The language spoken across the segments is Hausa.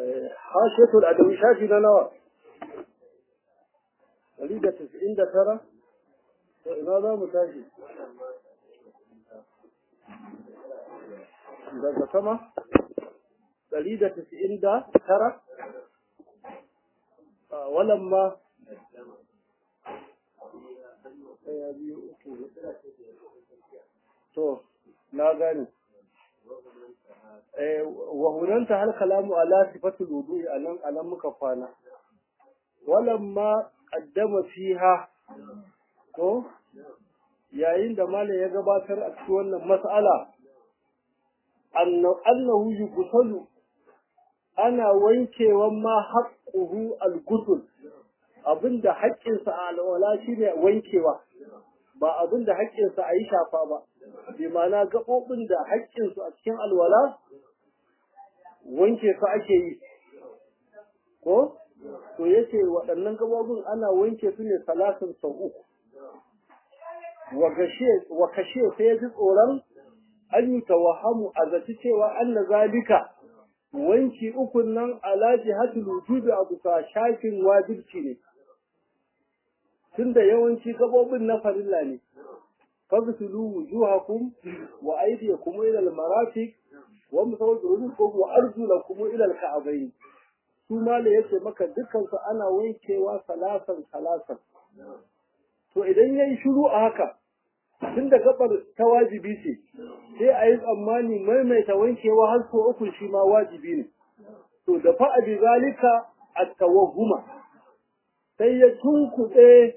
hashetul adawi shafi na nawa ɗari da tasa'in da tara to ina za mu tashi daga sama ɗari da tasa'in da tara walamma ɗaya biyu uku to na gane wa hunanta hal kalamu ala sifatul wudu'i anan anan muka kwana walamma qaddama fiha to yayin da malam ya gabatar a cikin wannan mas'ala annahu yuqtalu ana wankewan ma haqquhu al-ghusl abinda haƙƙinsa a alwala shine wankewa ba abinda haƙƙinsa a yi shafa ba bi ma'ana gaɓoɓin da haƙƙinsu a cikin alwala wanke su ake yi ko to yace waɗannan gaɓoɓin ana wanke su ne salatin sau uku wa kashe sai ya ji tsoron an yi tawahamu a zaci cewa an na zalika wanki ukun nan ala jihatul wujubi a bisa shafin wajibci ne tunda yawanci gaɓoɓin na farilla ne فاغسلوا وجوهكم وأيديكم إلى المرافق وامسحوا برؤوسكم وأرجلكم إلى الكعبين ثم لا yace maka dukkan su ana wankewa salasan salasan to idan yayi shiru a haka tunda gabar ta wajibi ce sai a yi tsammani maimaita wankewa har so uku shi ma wajibi ne to da fa bi zalika at-tawahhuma sai ya tunkuɗe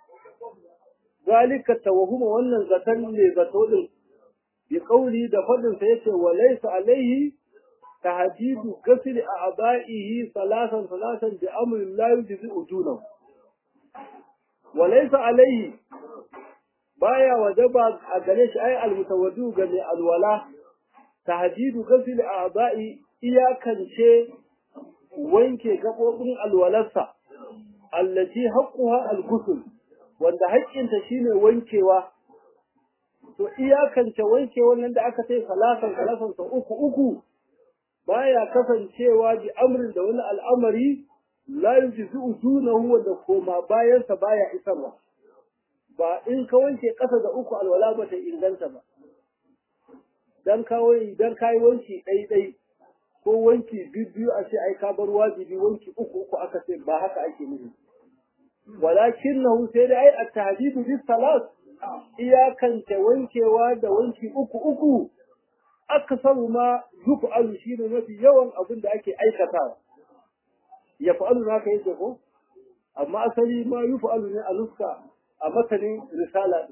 zalika tawahuma wannan zaton ne zato din bi kauli da fadin sa yace wa laysa alaihi tahdidu ghasl a'da'ihi salasan salasan bi amrin la yujzi ujunahu wa laysa alaihi baya wajaba a gare shi ai almutawaddu ga mai alwala tahdidu ghasl a'da'i iyakance wanke gabobin alwalarsa allati haqquha al-ghusl wanda haƙƙinta shine wankewa to iyakance wanke wannan da aka sai salasan salasan sa uku uku baya kasancewa bi amrin da wani al'amari la yujizu ujunahu wanda koma bayan sa baya isarwa ba in ka wanke ƙasa da uku alwala ba ta inganta ba dan kawai dan kai wanki ɗai ɗai ko wanki biyu a ce ai ka bar wajibi wanki uku uku aka ce ba haka ake nufi ولكنه سيدي أي التهديد بالثلاث إياكا wankewa da wanki uku uku aksaru ma yuf'alu shine mafi yawan abin da ake aikata ya fa'alu na kai ko amma asali ma yuf'alu ne a nuska a matanin risala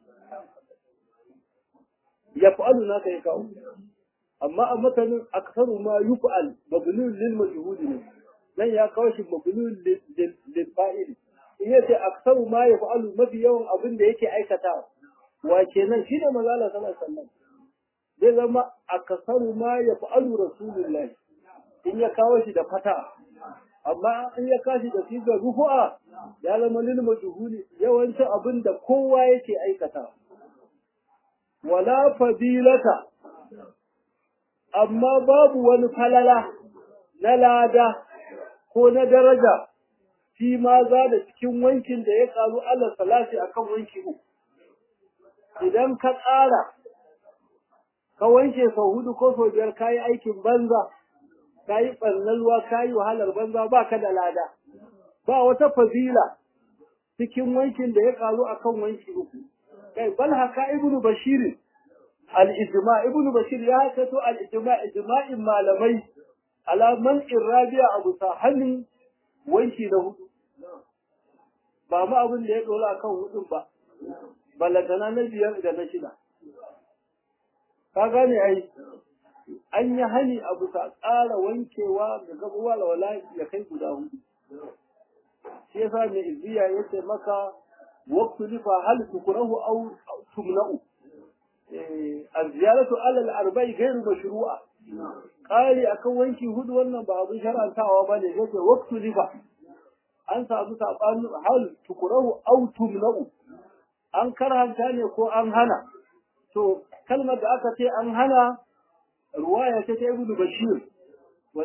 ya fa'alu na kai kawo amma a matanin aksaru ma yuf'al mabnun lil majhul ne dan ya kawo shi mabnun lil fa'il in yace aksaru ma ya fa'alu mafi yawan abin da yake aikata wa kenan shi ne manzo Allah sallallahu alaihi wasallam zai zama aksaru ma ya fa'alu rasulullahi in ya kawo shi da fata amma in ya kashi da shi ga rufu'a ya zama lil majhuli yawancin abin da kowa yake aikata wala fadilata amma babu wani falala na lada ko na daraja shi ma za da cikin wankin da ya karu Allah salati akan wanki uku idan ka ƙara ka wanke sau hudu ko sau biyar kayi aikin banza kayi ɓarnalwa kayi wahalar banza ba ka da lada ba wata fazila cikin wankin da ya karu akan wanki uku kai bal haka ibnu bashir al-ijma ibnu bashir ya hakato al-ijma ijma'in malamai ala man irrabiya abu sahanin wanki da hudu ba ma abin da ya dora kan hudun ba balantana na biyar da na shida ka gane ai an yi hani abu ta tsara wankewa ga gabuwa da wala ya kai guda hudu shi yasa mai izziya ya ce maka waqtu lifa hal tukrahu aw tumna'u az-ziyaratu ala al-arba'i ghayr mashru'a qali akan wanki hudu wannan ba abin shar'antawa bane yake waqtu lifa an samu sabanin hal tukrahu aw tumna'u an karhanta ne ko an hana to kalmar da aka ce an hana ruwaya ce ta ibnu bashir wanda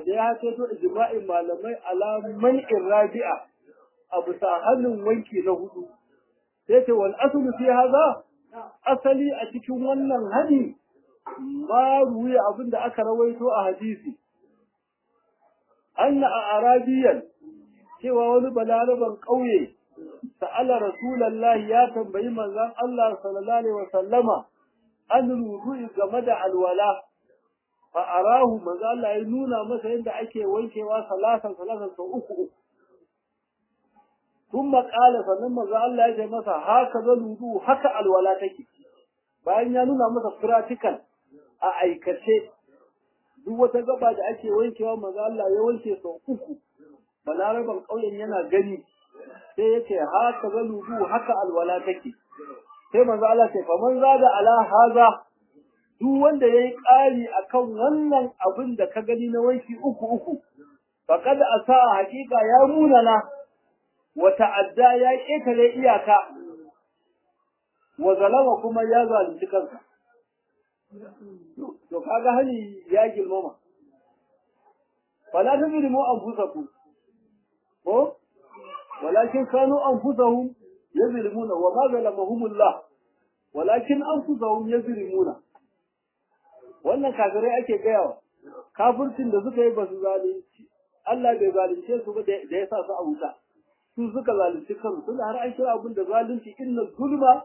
da ya haito ijma'in malamai ala man'in rabi'a a bisa hannun wanki na hudu sai ce wal aslu fi hadha asali a cikin wannan hani ma ruwiya abinda aka rawaito a hadisi anna a arabiyan cewa wani balaraban ƙauye sa'ala rasulallahi ya tambayi manzon Allah sallallahu alaihi wasallama an rubu'i game da alwala fa arahu manzo Allah ya nuna masa yadda ake wankewa salatan salatan sau uku uku kuma kala sannan manzo Allah ya ce masa haka zaludu haka alwala take bayan ya nuna masa practical a aikace duk wata gaba da ake wankewa manzo Allah ya wanke sau uku balaraban ƙauyen yana gani sai ya ce haka zaludu haka alwala take sai manzo Allah ce fa man zada ala haza duk wanda yayi ƙari akan wannan abin da ka gani na wanki uku uku faqad asa haqiqa ya munana wa ta'adda ya ƙetare iyaka wa zalama kuma ya zalunci kansa to kaga hani ya girmama fala tazlimu anfusakum ko walakin kanu anfusahum yazlimuna wa ma zalamahumullah walakin anfusahum yazlimuna wannan kafirai ake gayawa kafircin da suka yi ba su zalunci Allah bai zalunce su ba da ya sa su a wuta su suka zalunci kansu tunda har an kira abin da zalunci inna zulma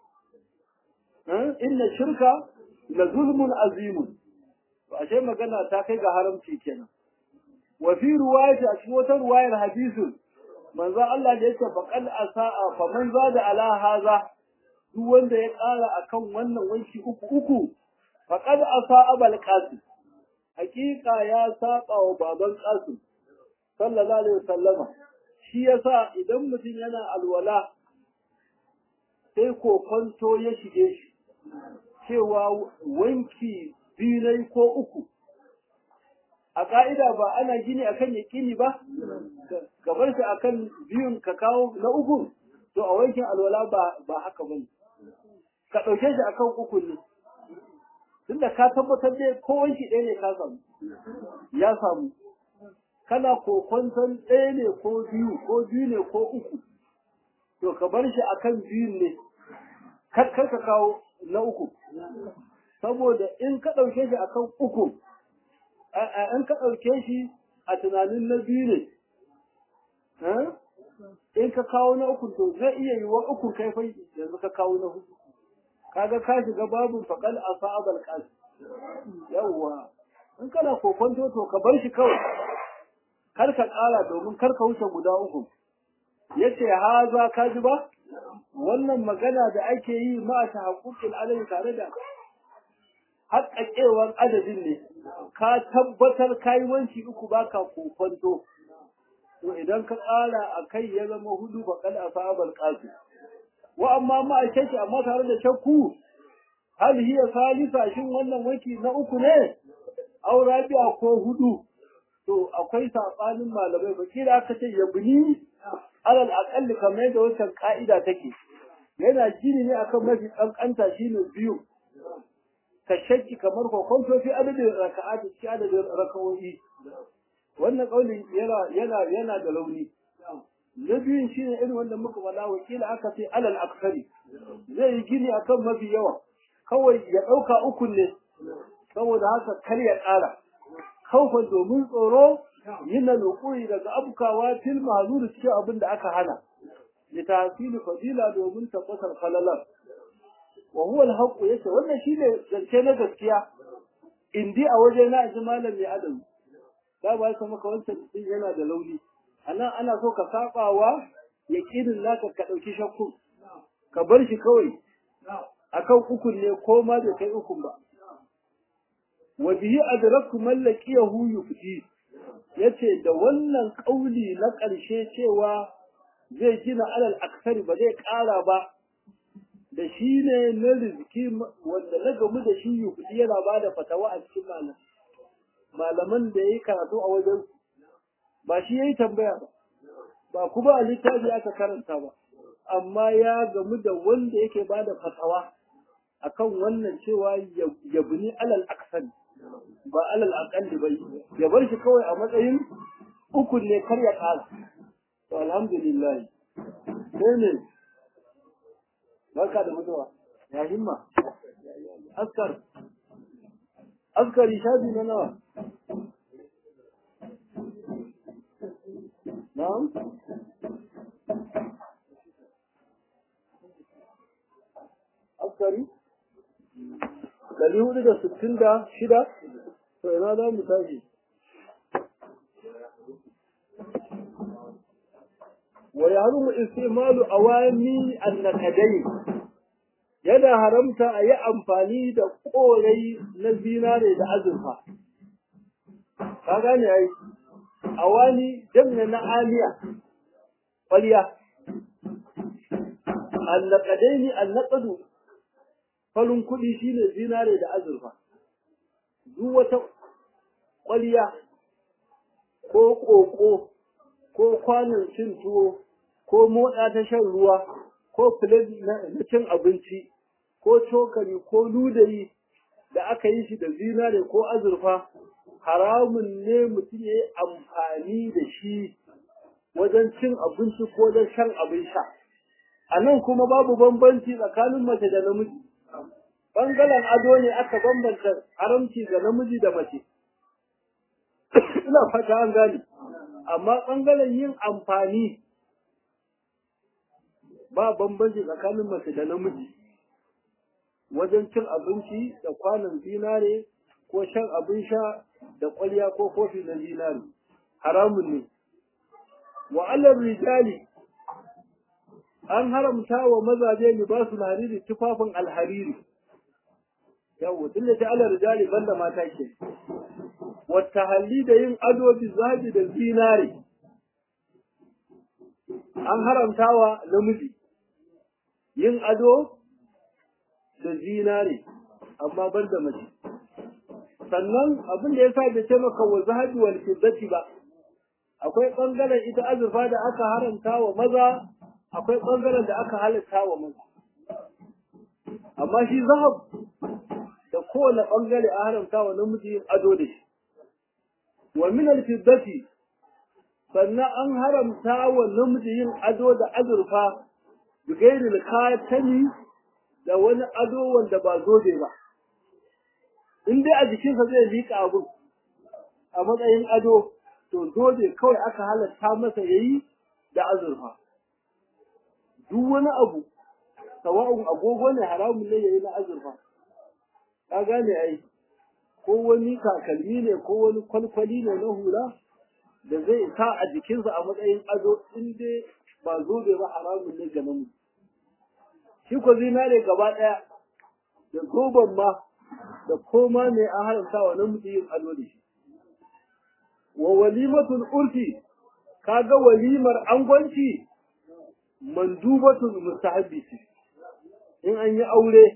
inna shirka la zulmun azimun to ashe magana ta kai ga haramci kenan wa fi ruwayati a cikin wata ruwayar hadisin manzo Allah da yake faqal asaa fa man zada ala haza duk wanda ya ƙara akan wannan wanki uku uku faqad asaa abal qasim hakika ya saba wa baban qasim sallallahu alaihi wasallama shi yasa idan mutum yana alwala sai kokonto ya shige shi cewa wanki biyu ko uku a ka'ida ba ana gini akan yaƙini ba gabar shi akan biyun ka kawo na uku to a wankin alwala ba ba haka bane ka ɗauke shi akan uku ne tunda ka tabbatar dai ko wanki ɗaya ne ka samu ya samu kana kokonton ɗaya ne ko biyu ko biyu ne ko uku to ka bar shi akan biyun ne kar ka kawo na uku saboda in ka ɗauke shi akan uku in ka ɗauke shi a tunanin na biyu ne in ka kawo na uku to zai iya yi wa uku kai fai yanzu ka kawo na hudu kaga ka shiga babun faƙal a sa'abal ƙasi yawwa in kana kokonto to ka bar shi kawai kar ka ƙara domin kar ka wuce guda uku yace haza ka ji ba wannan magana da ake yi ma ta haƙuƙin alai tare da haƙaƙewar adadin ne ka tabbatar kai wanci uku baka kokonto to idan ka ƙara a kai ya zama hudu ba kal asabal qasim wa amma ma a shakki amma tare da shakku hal hiya salisa shin wannan wanki na uku ne aw rabi'a ko hudu to akwai sabanin malamai ba kila aka ce yabni alal aqalli kamar yadda wancan ka'ida take yana gini ne akan mafi kankanta shine biyu ka shakki kamar kokonto fi adadin raka'ati fi adadin raka'o'i wannan kaulin yana yana yana da launi na biyun shine irin wanda muka faɗa wakila aka ce alal aksari zai yi gini akan mafi yawa kawai ya ɗauka uku ne saboda haka kar ya ƙara kaufan domin tsoro yin nukuri daga abukawa fil mahzuri cikin abin da aka hana li tahsili fadila domin tabbatar falalar wa huwa al yace wannan shine zance na gaskiya indi a waje na ji malam mai adam da ba sa maka wancan din yana da launi anan ana so ka sabawa yaqinin naka ka dauki shakku ka bar shi kawai akan ukun ne ko ma bai kai ukun ba wa bihi adraku man laqiyahu yufti yace da wannan kauli na ƙarshe cewa zai gina alal aksari ba zai ƙara ba da shi ne na rizki wanda na gamu da shi yufti yana ba da fatawa a cikin malam malaman da yayi karatu a wajen ba shi yayi tambaya ba ba kuma a littafi aka karanta ba amma ya gamu da wanda yake ba da fatawa akan wannan cewa yabni alal aksari ba alal aqalli bai ya bar shi kawai a matsayin ukun ne kar ya ƙara to alhamdulillah sai ne barka da mutuwa ya himma askar askari shafi na nawa na'am askari ɗari hudu da sittin da shida to ina za mu tashi wa yahrumu istimalu awami annakadai yana haramta a yi amfani da korai na zinare da azurfa ka gane ai awani jamna na aliya kwaliya annakadaini annaqadu falun kuɗi shine zinare da azurfa duk wata kwaliya ko ƙoƙo ko kwanon cin tuwo ko moɗa ta shan ruwa ko filet na cin abinci ko cokali ko ludayi da aka yi shi da zinare ko azurfa haramun ne mutum ya yi amfani da shi wajen cin abinci ko wajen shan abin sha a nan kuma babu bambanci tsakanin mace da namiji ɓangaren ado ne aka bambanta haramci ga namiji da mace ina fata an gane amma ɓangaren yin amfani ba bambanci tsakanin mace da namiji wajen cin abinci da kwanon zinare ko shan abin sha da ƙwarya ko kofi na zinare haramun ne wa alar rijali an haramta wa mazaje libasul hariri tufafin alhariri yawo tun da ta alar rijali banda mata ke wata halli da yin ado bi zabi da zinare an haramta wa namiji yin ado da zinare amma ban da mace sannan abin da ya sa da ce maka wa zahabi wal fiddati ba akwai bangaren ita azurfa da aka haramta wa maza akwai bangaren da aka halatta wa maza amma shi zahab da kowane bangare a haramta wa namiji yin ado da shi wa min al fiddati sannan an haramta wa namiji yin ado da azurfa bigairil katani da wani ado wanda ba zobe ba in dai a jikinsa zai liƙa abun a matsayin ado to zobe kawai aka halatta masa yayi da azurfa duk wani abu sawa'un agogo ne haramun ne yayi na azurfa ka gane ai ko wani takalmi ne ko wani kwalkwali ne na hula da zai sa a jikinsa a matsayin ado in dai ba zobe ba haramun ne ga namiji shi ko zinare gaba ɗaya da zoben ma da koma ne an haramta wa namiji yin ado da shi wa walimatul urfi kaga walimar angwanci mandubatul mustahabbi ce in an yi aure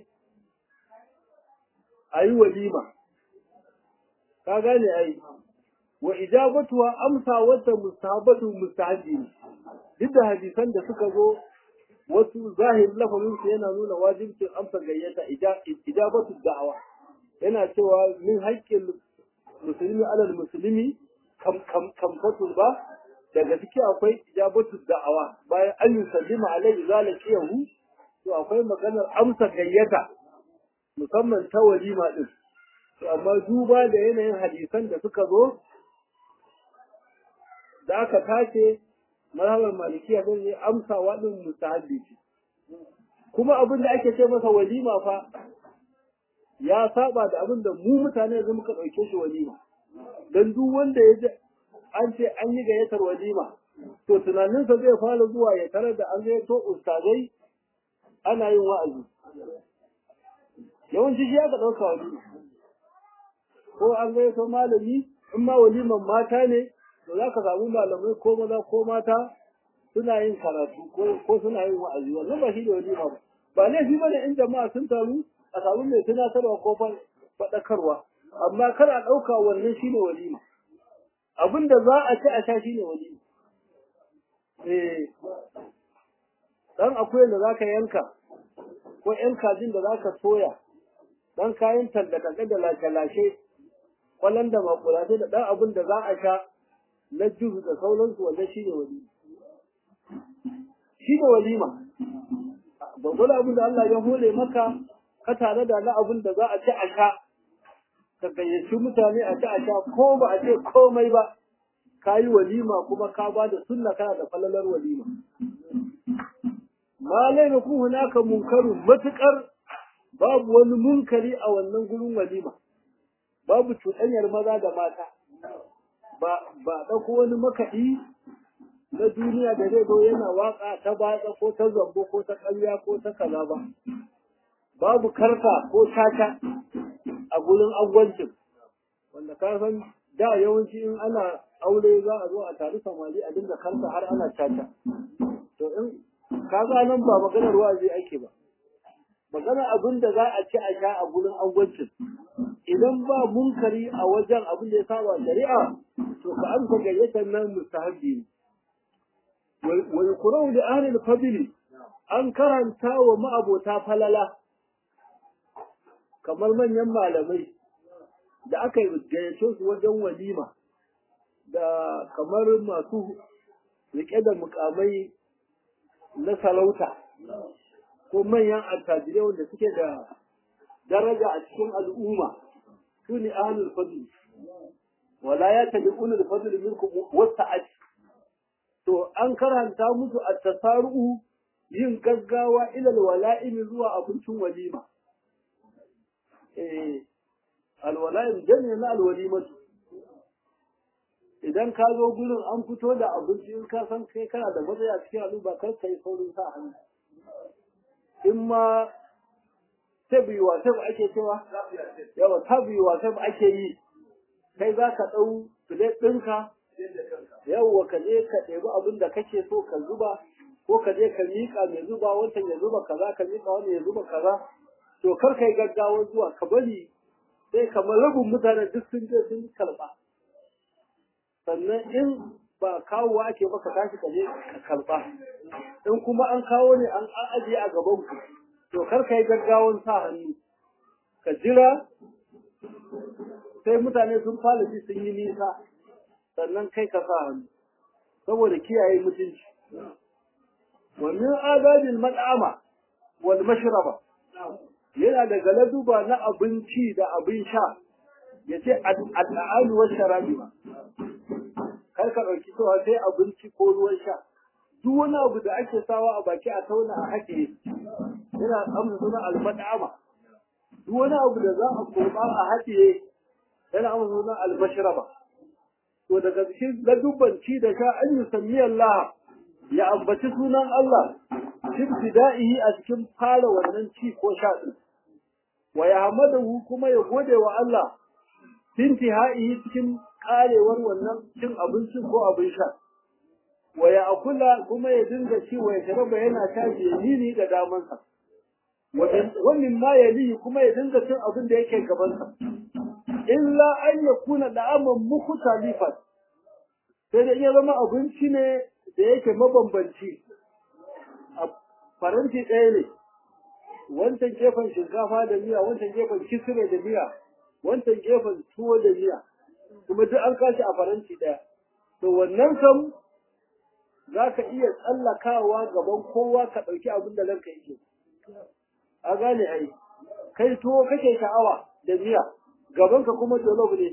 ayi walima ka gane ai wa ijabatuwa amsa wata mustahabatu mustahabbi ne duk da hadisan da suka zo wasu zahirin lafazin su yana nuna wajibcin amsa gayyata ijabatu da'awa yana cewa min haƙƙin musulmi alal musulmi kam kam kamfatul ba daga ciki akwai ijabatu da'awa bayan an yi sallima alaihi zalakiyahu to akwai maganar amsa gayyata musamman ta walima din to amma duba da yanayin hadisan da suka zo da aka tace mazhabar malikiya zai yi amsa waɗin mustahabbi ce kuma abin da ake ce masa walima fa ya saba da abin da mu mutane yanzu muka ɗauke shi walima don duk wanda ya ji an ce an yi gayyatar walima to tunaninsa zai fara zuwa ya tarar da an gayyato ustazai ana yin wa'azi yawanci shi aka ɗauka walima ko an gayyato malami in ma waliman mata ne to za ka samu malamai ko maza ko mata suna yin karatu ko suna yin wa'azi wannan ba shi da walima ba ba laifi bane in jama'a sun taru a samu mai tunatarwa ko faɗakarwa amma kar a ɗauka wannan shine walima abin da za a ci a sha shine walima eh dan akwai da zaka yanka ko yan kajin da zaka soya dan kayan tallaka da lashe-lashe kwallon da makulatai da ɗan abin da za a sha na juhu da sauransu wanda shi ne walima shi ne walima babban abin da Allah ya hole maka ka tare da na abin da za a ci a sha ka gayyaci mutane a ci a sha ko ba a ce komai ba ka yi walima kuma ka ba da sunna kana da falalar walima ma laina ku hunaka munkaru matukar babu wani munkari a wannan gurin walima babu cuɗanyar maza da mata ba ba ɗauko wani makaɗi na duniya da zai zo yana waka ta batsa ko ta zambo ko ta ƙarya ko ta kaza ba babu karka ko tata a gurin agwancin wanda ka san da yawanci in ana aure za a zo a taru samari a dinga karka har ana tata to in ka ga nan ba maganar wazi ake ba maganar abin da za a ci a sha a gurin agwancin idan ba munkari a wajen abin da ya saba shari'a to ka amsa gayyatar nan mustahabbi ne wa yuqra'u li ahli al-fadl an karanta wa ma'abota falala kamar manyan malamai da aka gayyace su wajen walima da kamar masu rike da mukamai na sarauta ko manyan attajirai wanda suke da daraja a cikin al'umma su ne ahlul fadl wala ya tabi'una al-fadl minkum wasa'at to an karanta musu at-tasaru yin gaggawa ila al-wala'im zuwa abincin walima eh al-wala'im jami'a na al-walimatu idan ka zo gurin an fito da abinci in ka san kai kana da matsayi a cikin al'umma kar kai saurin sa hannu in ma tabi wa tabi ake cewa yawa tabi wa tabi ake yi kai za ka ɗau filet ɗinka yawwa ka je ka ɗebi abin da kake so ka zuba ko ka je ka miƙa mai zuba wancan ya zuba kaza ka miƙa wani ya zuba kaza to kar kai gaggawa zuwa ka bari sai kamar rabin mutane duk sun je sun karɓa sannan in ba kawowa ake maka tashi ka je ka karɓa in kuma an kawo ne an ajiye a gaban ku to kar kai gaggawan sa hannu ka jira sai mutane sun fara ji sun yi nisa sannan kai ka sa hannu saboda kiyaye mutunci wa min adabil mad'ama wal mashraba yana da galaduba na abinci da abin sha yace al'alu wa sharabi kar ka dauki cewa sai abinci ko ruwan sha duk wani abu da ake sawa a baki a tauna a haɗe yana amsa suna al-mad'ama duk wani abu da za a kurba a haɗe yana amsa suna al-mashraba to daga cikin ladubban ci da sha an yi sami Allah ya ambaci sunan Allah ibtida'ihi a cikin fara wannan ci ko sha din wa yahmadahu kuma ya gode wa Allah intihaihi cikin karewar wannan cin abincin ko abin sha wa ya akula kuma ya dinga ci wa ya sharaba yana sha yamini da damansa wa min ma yalihi kuma ya dinga cin abin da yake gabansa illa an yakuna da'aman mukhtalifan sai da iya zama abinci ne da yake mabambanci a faranti ɗaya ne wancan gefen shinkafa da miya wancan gefen kisire da miya wancan gefen tuwo da miya kuma duk an kashi a faranti ɗaya to wannan kam za ka iya tsallakawa gaban kowa ka ɗauki abin da ranka yake a gane ai kai tuwo kake sha'awa da miya gabanka kuma jolof ne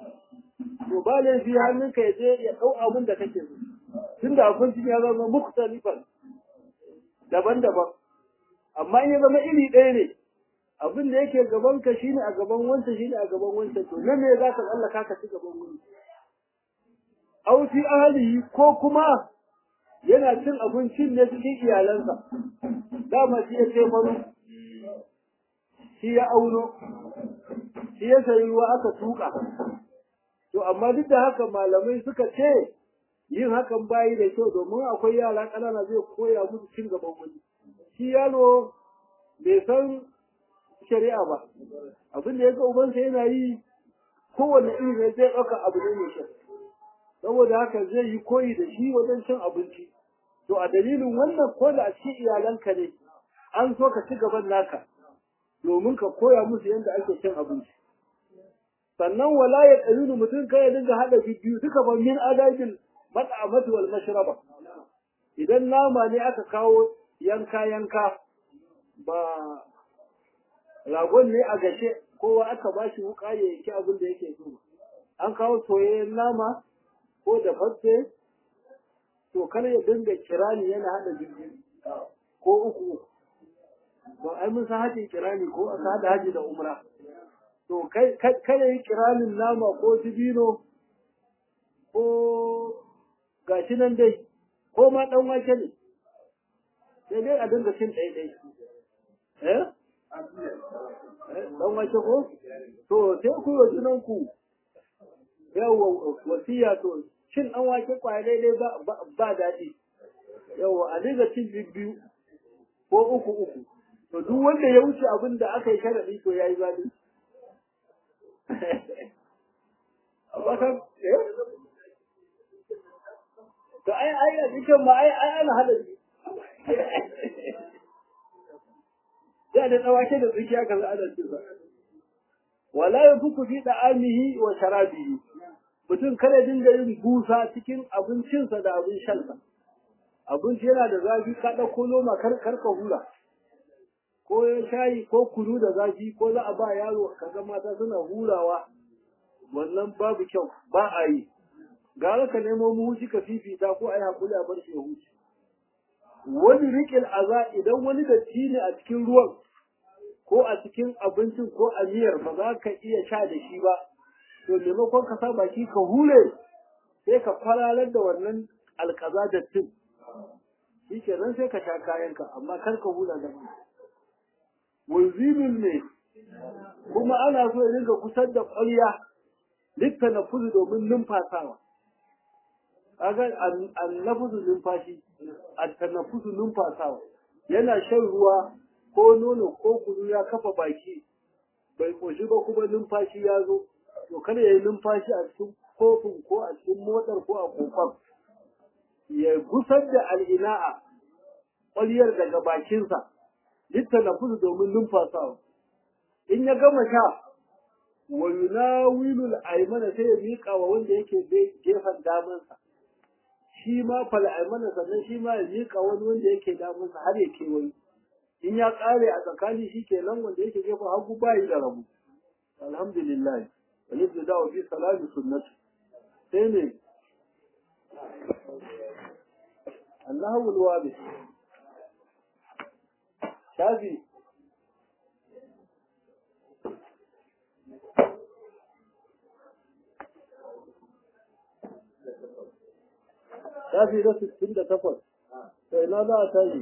to ba laifi hannunka ya je ya ɗau abin da kake so tunda abincin ya zama mukhtalifan daban-daban amma in ya zama iri ɗaya ne abin da yake gabanka shine a gaban wancan shine a gaban wancan to nan ne za ka tsallaka ka ci gaban wani aw fi ahlihi ko kuma yana cin abincin ne cikin iyalansa dama shi ya ce faru shi ya auno shi ya sayi ruwa aka tuka to amma duk da haka malamai suka ce yin hakan bayi da kyau domin akwai yara ƙanana zai koya musu cin gaban wani shi yaro bai san shari'a ba abin da ya ga ubansa yana yi kowane iri ne zai ɗauka abu ne mai kyau saboda haka zai yi koyi da shi wajen cin abinci to a dalilin wannan ko da a cikin iyalanka ne an so ka ci gaban naka domin ka koya musu yadda ake cin abinci sannan wala ya qalulu mutum kai ya dinga hada biyu duka ba min adabil mat'amati wal mashraba idan nama ne aka kawo yanka yanka ba ragon ne a gashe kowa aka ba shi wuka ya yake abin da yake so an kawo soyayyen nama ko da fatse to kar ya dinga kirani yana hada biyu ko uku to ai mun san hajin kirani ko aka hada haji da umra to kai kai yi kiranin nama ko dibino ko gashi nan dai ko ma dan wake ne sai dai a dinga cin ɗaya ɗaya eh dan wake ko to sai ku yi junan ku yawa wasiya to cin dan wake kwaya daidai ba ba daɗi yawa a dinga cin biyu ko uku uku to duk wanda ya wuce abin da aka yi sharaɗi to ya yi zaɓi amma kan eh to ai ai a cikin ma ai ai ana hada da da tsawake da tsakiya kaza ana cewa wala yafuku fi da'amihi wa sharabihi mutum kada dinga yin busa cikin abincinsa da abin shansa abinci yana da zafi ka ɗauko noma kar kar ka hura ko shayi ko kunu da zafi ko za a ba yaro kaga mata suna hurawa wannan babu kyau ba a yi gara ka nemo muhuci ka fifita ko ai hakuri a bar shi ya huce wani riƙil aza idan wani datti ne a cikin ruwan ko a cikin abincin ko a miyar ba za ka iya sha da shi ba to maimakon ka sa baki ka hure sai ka kwalalar da wannan alkaza dattin shi kenan sai ka sha kayanka amma kar ka hula da mai wulzinin ne kuma ana so ya dinga kusar da ƙwarya likta na fuzu domin numfasawa kaga annafusu numfashi at-tanafusu numfasawa yana shan ruwa ko nono ko kunu ya kafa baki bai koshi ba kuma numfashi ya zo to kada ya yi numfashi a cikin kofin ko a cikin motsar ko a kofar ya gusar da al'ina'a ƙwaryar daga bakinsa litta na fusu domin numfasawa in ya gama sha wa yunawilu al-aymana sai ya miƙa wa wanda yake gefen damansa shi ma fal aymana sannan shi ma ya miƙa wani wanda yake damansa har ya kewaye in ya ƙare a tsakani shi kenan wanda yake gefen hagu bayi da rabu alhamdulillah wani da wa fi salati sunnatu sai ne Allahu alwabi shafi shafi na sittin da takwas sai na za a tashi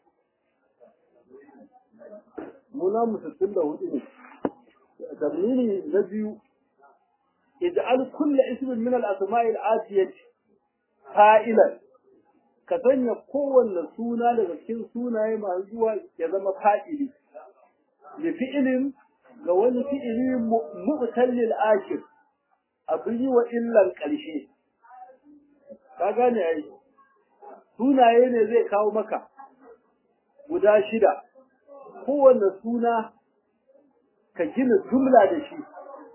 muna mu sittin da hudu ne tamini na biyu ij'al kulla ismin min al-asma'i al-atiyati fa'ilan ka sanya kowanne suna daga cikin sunaye masu zuwa ya zama fa'ili li fi'ilin ga wani fi'ili mu'tallil akhir abin yi wa illan ƙarshe ka gane ai sunaye ne zai kawo maka guda shida kowanne suna ka gina jumla da shi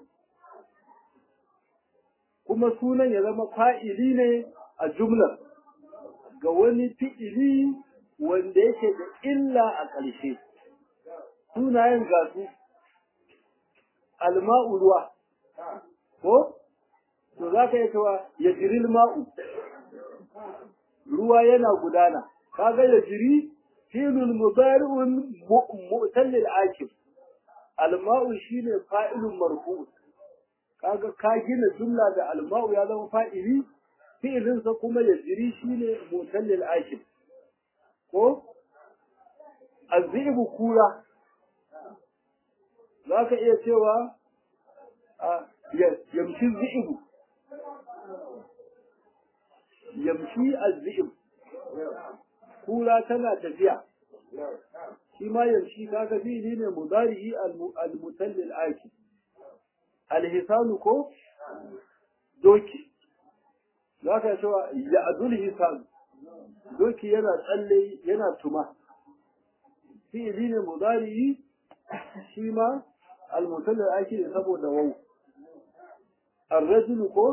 kuma sunan ya zama fa'ili ne a jumlar ga wani fi'ili wanda yake da illa a ƙarshe sunayen gasu alma'u ruwa ko to za ka yi cewa ya jiril ma'u ruwa yana gudana kaga ya jiri filul mubari'un mu'tallil akif alma'u shine fa'ilun marfu kaga ka gina jumla da alma'u ya zama fa'ili fi'ilinsa kuma ya jiri shine mu'tallil akif ko azibu kura za ka iya cewa yamshi zi'ibu yamshi azzi'ib kura tana tafiya shi ma yamshi kaga fili ne mudari'i al-mutallil aiki alhisanu ko doki za ka cewa ya adul hisan doki yana tsalle yana tuma fili ne mudari'i shi ma al-mutallil aiki ne saboda wau الرجل كو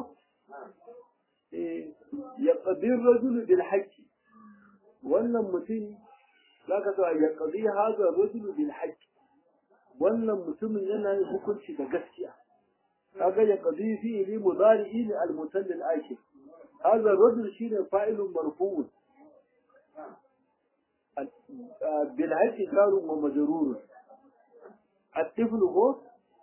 يقضي الرجل بالحق wannan mutum za ka cewa ya ƙazi haza rajulu bil haqqi wannan mutumin yana yin hukunci da gaskiya kaga ya ƙazi fi ili mudari'i ne al mutallil akhir haza rajul shine fa'ilun marfu'un bil haqqi karun wa majrurun at-tifl ko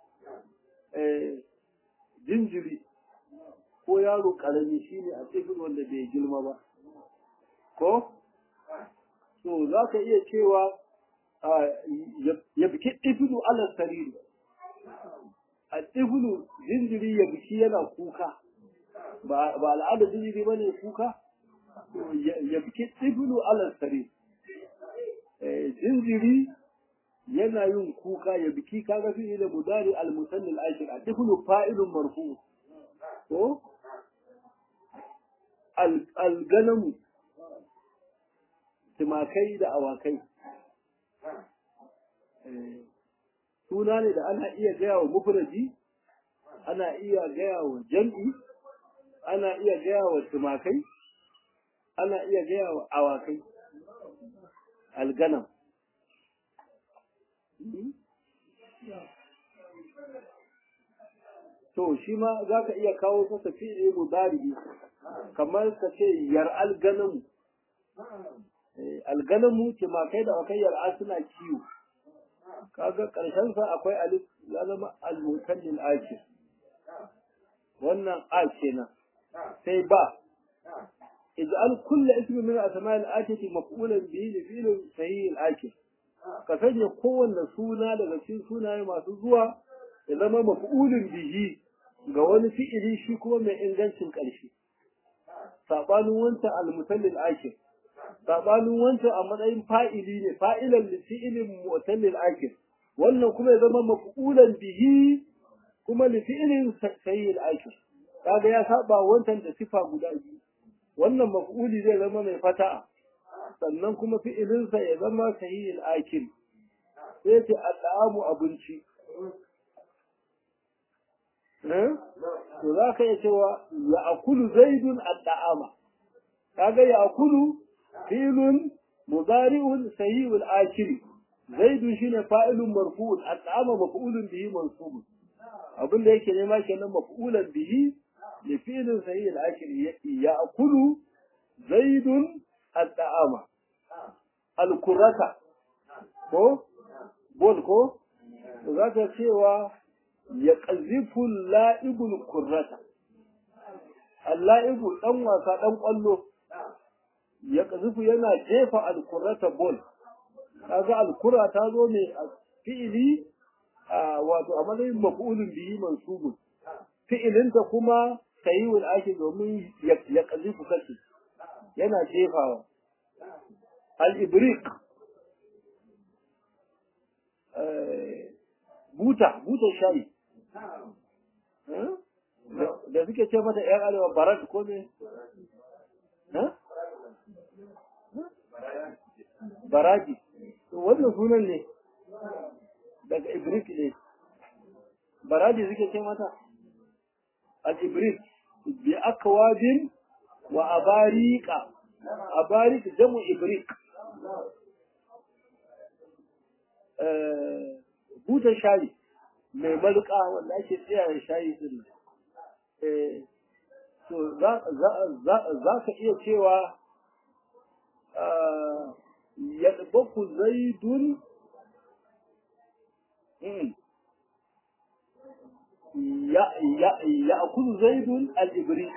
jinjiri ko yaro karami shine a tifl wanda bai girma ba ko to za ka iya cewa ya biki ɗifilu ala sariri a ɗifilu jinjiri ya biki yana kuka ba al'adar jinjiri ba ne kuka ya biki ɗifilu ala sariri jinjiri yana yin kuka ya biki kaga fi da mudari al-musallil ashir a ɗifilu fa'ilun marfu ko al-ganamu tumakai da awakai suna ne da ana iya gaya wa mufraji ana iya gaya wa jam'i ana iya gaya wa tumakai ana iya gaya wa awakai alganam to shi ma za ka iya kawo masa fi'ili mudari kamar ka ce yar alganamu alganamu timakai da akai yar'a suna kiwo kaga karshen sa akwai alif ya zama al-mutallil akir wannan a kenan sai ba ij'al kull ismi min asma' al-atati maf'ulan bihi li fi'l sahih al-akir ka sanya kowanne suna daga cikin sunaye masu zuwa ya zama maf'ulun bihi ga wani fi'ili shi kuma mai ingancin ƙarshe sabanin wancan al-mutallil akir sabanin wancan a matsayin fa'ili ne fa'ilan da fi'ilin mu'tallil akir wannan kuma ya zama maf'ulan bihi kuma li fi'ilin sayyil akir kaga ya saba wancan da sifa guda biyu wannan maf'uli zai zama mai fata sannan kuma fi'ilinsa ya zama sayyil akir sai ce al'amu abinci to za ka iya cewa ya akulu zaidun al'ama kaga ya akulu فعل مضارع سيء الآخر زيد شine fa'ilun marfu'un at'ama maf'ulun bihi mansub abin da yake nema kenan maf'ulan bihi li fi'lin sahih al-akhir ya'kulu zaidun at'ama al-kurata ko bol ko zaka cewa ya qazifu al-la'ibul kurrata al-la'ibu dan wasa dan kwallo ya kazufu yana jefa alkurata bol kaga alkura ta zo ne a fi'ili wato a matsayin maf'ulun bihi mansubun fi'ilinta kuma sayiwul ake domin ya kazufu kace yana jefawa al-ibrik buta buta shayi da suke ce mata yan arewa barat ko ne baraji wannan sunan ne daga ibrik ne baraji suke ce mata al-ibrik bi akwabin wa abarika abarik jamu ibrik buta shayi mai malka wanda ake tsaya shayi din to za ka iya cewa يطبخ زيد يأكل زيد الإبريق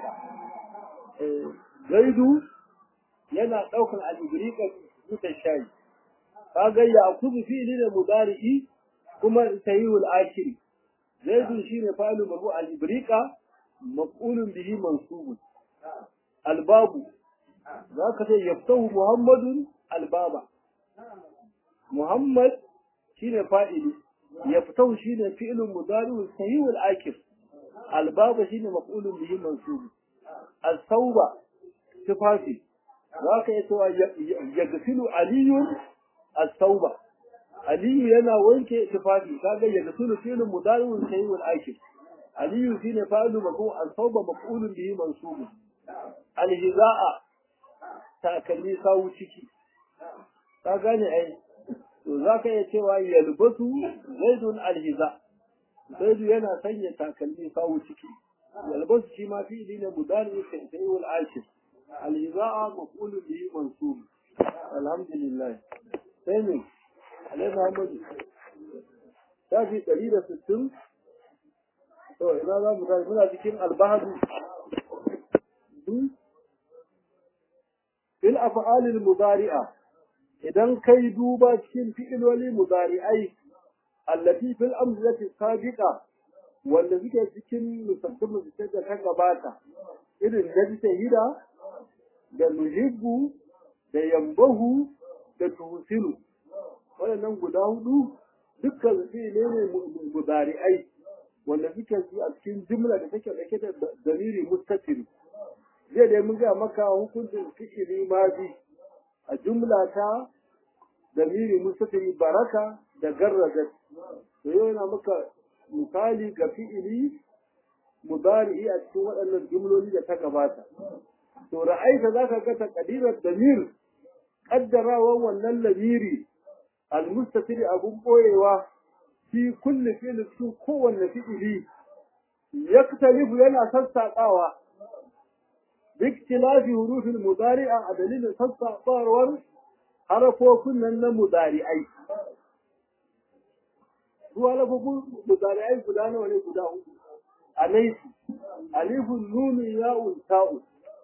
زيد yana ɗaukar al'ibrika duka shayi, kaga ya kuzu fili da mudari'i kuma sayiwul akiri, zaidun shi ne fa'ilun mabu al'ibrika maf'ulun bihi mansubun. Albabu, za ka ce yaftahu Muhammadun albaba Muhammad shine fa'ili yaftahu shine fi'lun mudari'un sahihul akif albaba shine maf'ulun bihi mansub as-sauba tufafi zaka yi cewa yaghsilu aliyun as-sauba aliyu yana wanke tufafi kaga yaghsilu fi'lun mudari'un sahihul akif aliyu shine fa'ilu maf'ul al-thawba maf'ulun bihi mansub al-hiza'a takalmi sawu ciki ka gane ai to zaka iya cewa yalbasu zaidun al-hiza zaidu yana sanya takalmi sawu ciki yalbasu shi ma fi'ili ne mudari sai wal ashir al-hiza'a maf'ulun bihi mansub alhamdulillah sai ne alai muhammadu shafi ɗari da sittin to ina za mu tashi muna cikin albahadu fil af'alil mudari'a idan kai duba cikin fi'iloli mudari'ai allati fil amsalati sabiqa wanda suke cikin musabbin da ta gabata irin da hida da nuhibbu da yambahu da tuhsinu waɗannan guda hudu dukkan su ne ne mudari'ai wanda suke su a cikin jumla da take dauke da dalili mustatir zai dai mun ga maka hukuncin fi'ili madi a jumla ta dalili mustatir baraka da garraza to yau yana maka misali ga fi'ili mudari'i a cikin waɗannan jumloli da ta gabata to ra'aita zaka ga taqdirar damir kaddarawan wannan lamiri almustatir abun boyewa fi kulli fi'l su kowanne fi'ili yaktalifu yana sassaƙawa biktilafi hurufin mudari'a a dalilin sassaƙawar harafofin nan na mudari'ai su harafofin mudari'ai guda nawa ne guda hudu alaifu alifun nunu ya'un ta'un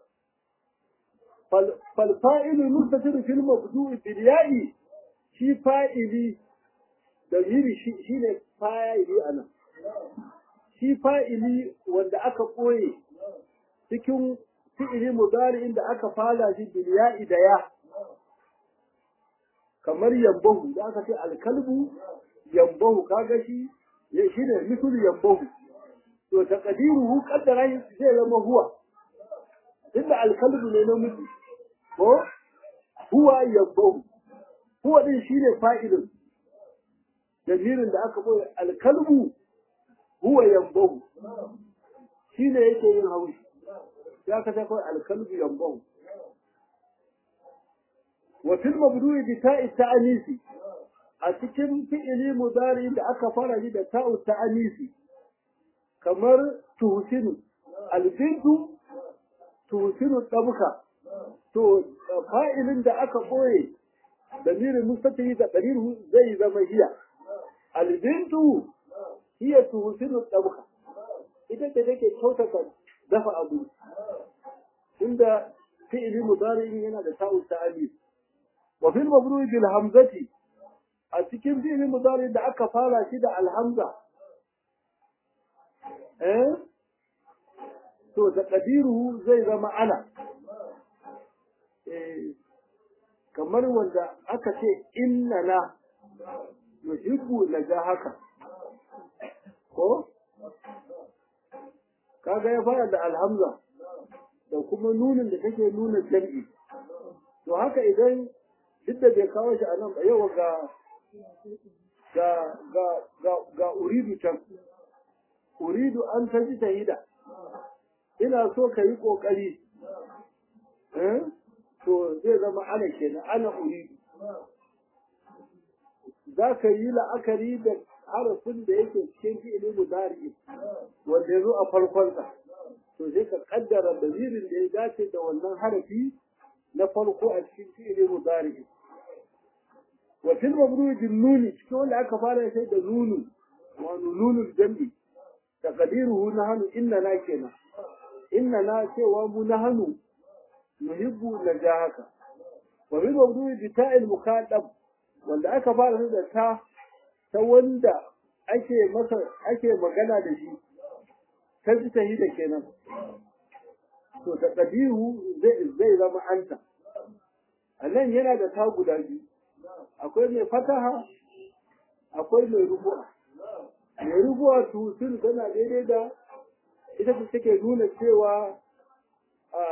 فالفائل المستتر في المبدوء بالياء shi fa'ili da yiri shi ne fa'ili a nan. Shi fa'ili wanda aka ɓoye cikin fi'ili mudari inda aka fara shi biliya'i da ya, kamar yambahu da aka ce alkalbu yambahu kaga shi shi ne misul yambahu. To, taƙadiruhu ƙaddara zai zama huwa, inda alkalbu ne na mutu, ko huwa yambahu. huwa din shine fa'ilin jamirin da aka boye alkalbu huwa yambahu shine yake yin haushi ya ka ta kawai alkalbu yambahu wa fil mabdu'i bi ta'i ta'anisi a cikin fi'ili mudari da aka fara shi da ta'u ta'anisi kamar tuhsinu albintu tuhsinu tabuka to fa'ilin da aka boye damirin mustatiri da damiru zai zama hiya albintu hiya tuhsinu tabka ita ce take kyautata dafa abu inda fi'ili mudari yana da ta'u ta'ali wa fil mabru'i bil hamzati a cikin fi'ili mudari da aka fara shi da alhamza eh to da qadiruhu zai zama ana eh kamar wanda aka ce inna na yuhibbu na ja haka ko kaga ya fara da alhamza da kuma nunin da take nuna jam'i to haka idan duk da bai kawo shi a nan ba yau ga ga ga ga ga uridu can uridu an ta ji tahida ina so ka yi ƙoƙari eh to zai zama ana kenan ana uridu za ka yi la'akari da harafin da yake cikin fi'ili mudari wanda ya zo a farkonsa to sai ka kaddara dalilin da ya dace da wannan harafi na farko a cikin fi'ili mudari wa fil mabruj nuni cikin wanda aka fara sai da nunu wa nunul jam'i taqdiruhu nahnu innana kenan innana cewa mu nahnu nuhibbu najahaka wa fil mabruj bi ta'il muqaddam wanda aka fara da ta ta wanda ake masa ake magana da shi ta ji ta da kenan to ta qadiru zai zai zama anta anan yana da ta guda biyu akwai mai fataha akwai mai rubu'a mai rubu'a tusul tana daidai da ita ce take nuna cewa a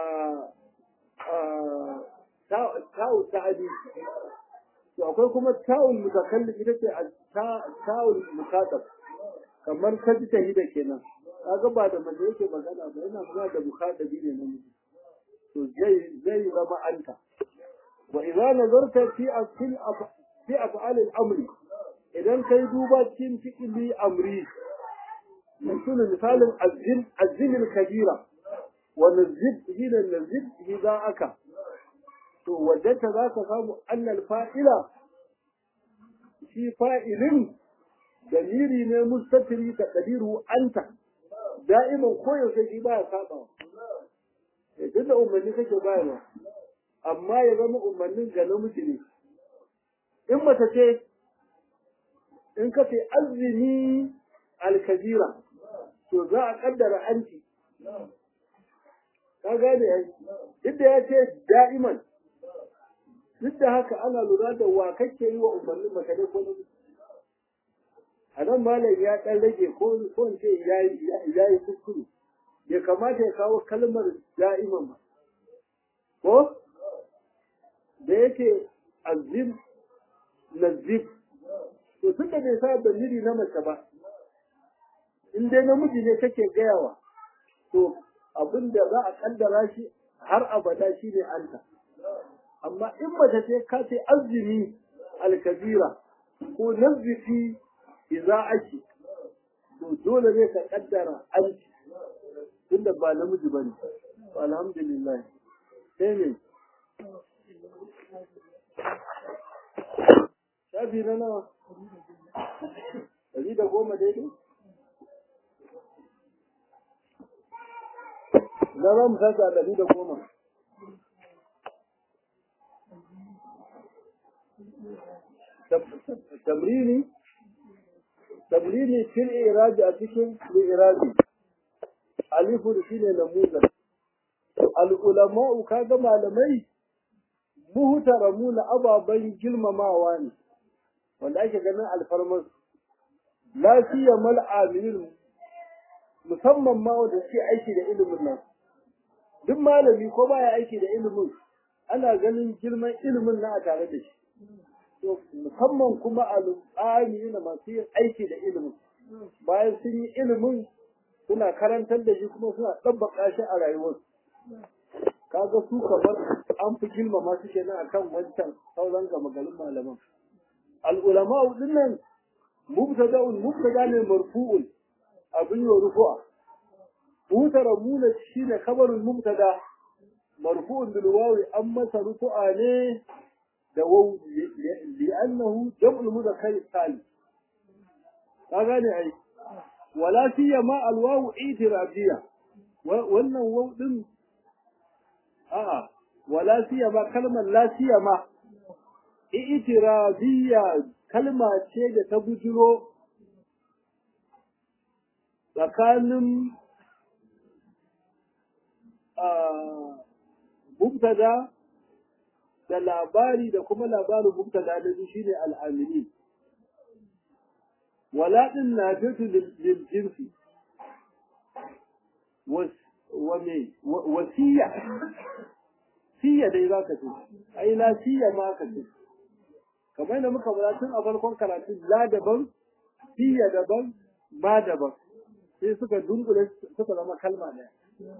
a ta'u ta'adi to akwai kuma ta'ul mutakallim ita ce ta'ul mukatab kamar ta ji tahida kenan kaga ba da mace yake magana ba yana magana da mukhatabi ne na miji to zai zai zama anta wa idza nazarta fi afil fi af'al al-amri idan kai duba cikin fi'li amri مثل مثال الزن الزن الكبيرة ونزد هنا نزد إذا أكا to wajenta za ka samu annal fa'ila shi fa'ilin daliri ne mustatiri ka ɗadiru anta da'iman koyaushe shi ba ya saba duk da umarni kake bayarwa amma ya zama umarnin ga namiji ne in mace ce in ka ce azumi alkabira to za a kaddara anti ka gane ai duk da ya ce da'iman duk da haka ana lura da wa kake yi wa umarnin maka ne ko namiji a nan malam ya ɗan rage ko ko in ce ya yi kuskure bai kamata ya kawo kalmar da'iman ba ko da yake azim nazib to tun da bai sa dalili na mace ba in dai namiji ne kake gayawa to abin da za a kaddara shi har abada shi ne anta amma in mace ce ka ce azumi alkabira ko nazifi iza ake to dole ne ka kaddara anti tunda ba namiji ba ne alhamdulillah sai ne shafi na nawa ɗari da goma daidai na ran saka ɗari da goma tamrini tamrini fil iraji a cikin iraji alifu da shine namuzan al'ulama'u kaga malamai muhtaramuna ababen girmamawa ne wanda ake ganin alfarmar lafiya mal amilin musamman ma wanda suke aiki da ilimin nan duk malami ko baya aiki da ilimin ana ganin girman ilimin na a tare da shi to musamman kuma al'ami na masu yin aiki da ilimin bayan sun yi ilimin suna karantar da shi kuma suna ɗabbaka shi a rayuwarsu kaga su kamar an fi girmama su kenan akan wancan sauran gama garin malaman al'ulama din nan mubtada'un mubtada ne marfu'un abin yi rufu'a mutaramuna shine kabarin mubtada marfu'un bil wawi an masa rufu'a ne da waw li'annahu jam'ul mudhakkar salim ka gane ai wala siyama al waw itirabiyya wannan waw din a'a wala siyama kalmar la siyama i'tirabiyya kalma ce da ta bujiro tsakanin mubtada da labari da kuma labarin mubtada da shi ne al'amini wala din na fitu lil jinsi wa me wasiya siya dai za ka ce ai la siya ma ka ce kamar yadda muka bada tun a farkon karatu la daban siya daban ma daban sai suka dunkule suka zama kalma ɗaya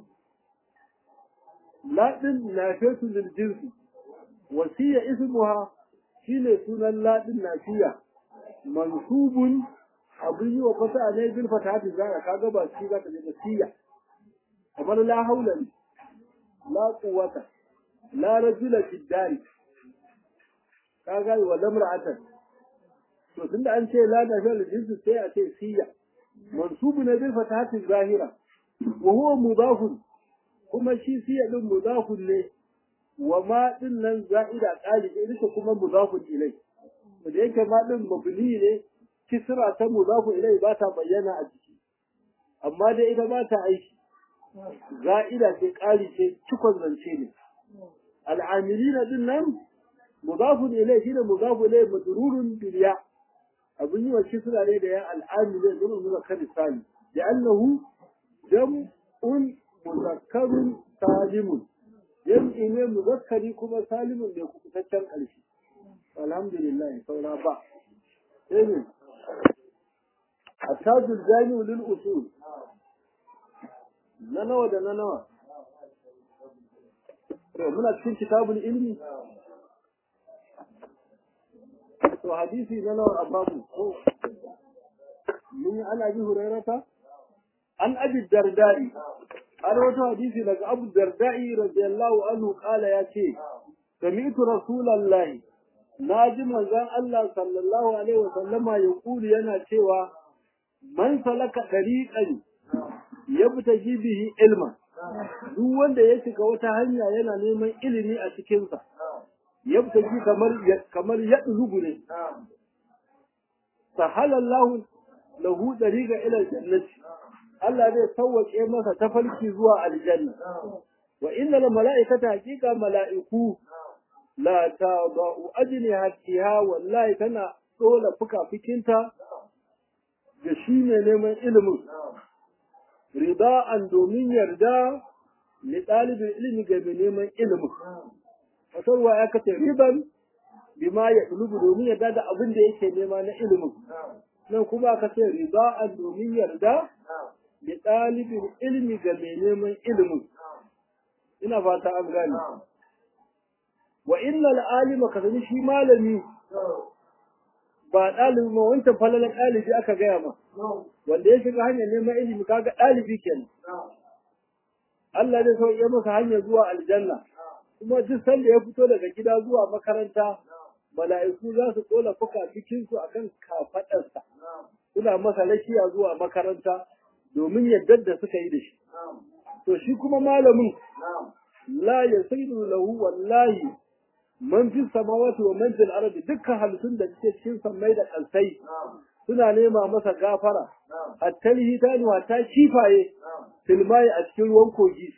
la din na fesu lil jinsi wasiya ismuha shine sunan la din nafiya mansubun abin yi wa fata ne bil fatati zaka kaga ba shi za ta je siya kamar la haula la quwwata la rajula fi dari kaga wa lamra'atan to tunda an ce la da fil jinsi sai a ce siya mansubu ne bil fatati zahira wa huwa mudafun kuma shi siya din mudafun ne wa ma din nan za'ida qalibi ita kuma mudafun ilai da yake ma din mabni ne kisra ta mudafun ilai ba ta bayyana a ciki amma dai ita ba ta aiki za'ida ce ƙari ce cikon zance ne al'amilina din nan mudafun ilai shine mudafun ilai madrurun bil ya abun yi wa kisra ne da ya al'amilin zama muzakkar sali da annahu jam'un muzakkarun salimun jam'i ne muzakkari kuma salimun ne kubutaccen ƙarshe alhamdulillah saura ba sai ne التاج الجامع للأصول na nawa da na nawa to muna cikin kitabul ilmi to hadisi na nawa a babu ko mun yi ana bi hurairata an abi dardai an wata hadisi daga abu dardai radiyallahu anhu kala ya ce sami'tu rasulallahi na ji manzon Allah sallallahu alaihi wasallama ya kuli yana cewa man salaka dariqan yabta bihi ilma duk wanda ya shiga wata hanya yana neman ilimi a cikinsa yabta ji kamar kamar ya ne sahalallahu lahu dariqa ila jannati Allah zai sauwaƙe masa tafarki zuwa aljanna wa innal mala'ikata haqiqa mala'iku la tadau ajnihatiha wallahi tana dole fuka-fikinta da shi ne neman ilimin rida'an domin yarda li ɗalibin ilimi ga mai neman ilimin fasarwa ya kace riban bima ya ɗulubu domin yarda da abin da yake nema na ilimin nan kuma aka ce rida'an domin yarda li ɗalibin ilimi ga mai neman ilimin ina fata an gane wa innal alima ka sani shi malami ba ɗalibi ma wancan falalan ɗalibi aka gaya ma wanda ya shiga hanyar neman ilimi kaga ɗalibi kenan Allah zai sauke masa hanyar zuwa aljanna kuma duk sanda ya fito daga gida zuwa makaranta mala'iku za su tsola fuka cikin su akan kafaɗarsa suna masa lakiya zuwa makaranta domin yadda da suka yi da shi to shi kuma malamin la yasiru lahu wallahi man fi samawati wa man fil ardi dukkan halittun da suke cikin sammai da kalsai suna nema masa gafara hatta hitani hatta kifaye filmai a cikin ruwan kogi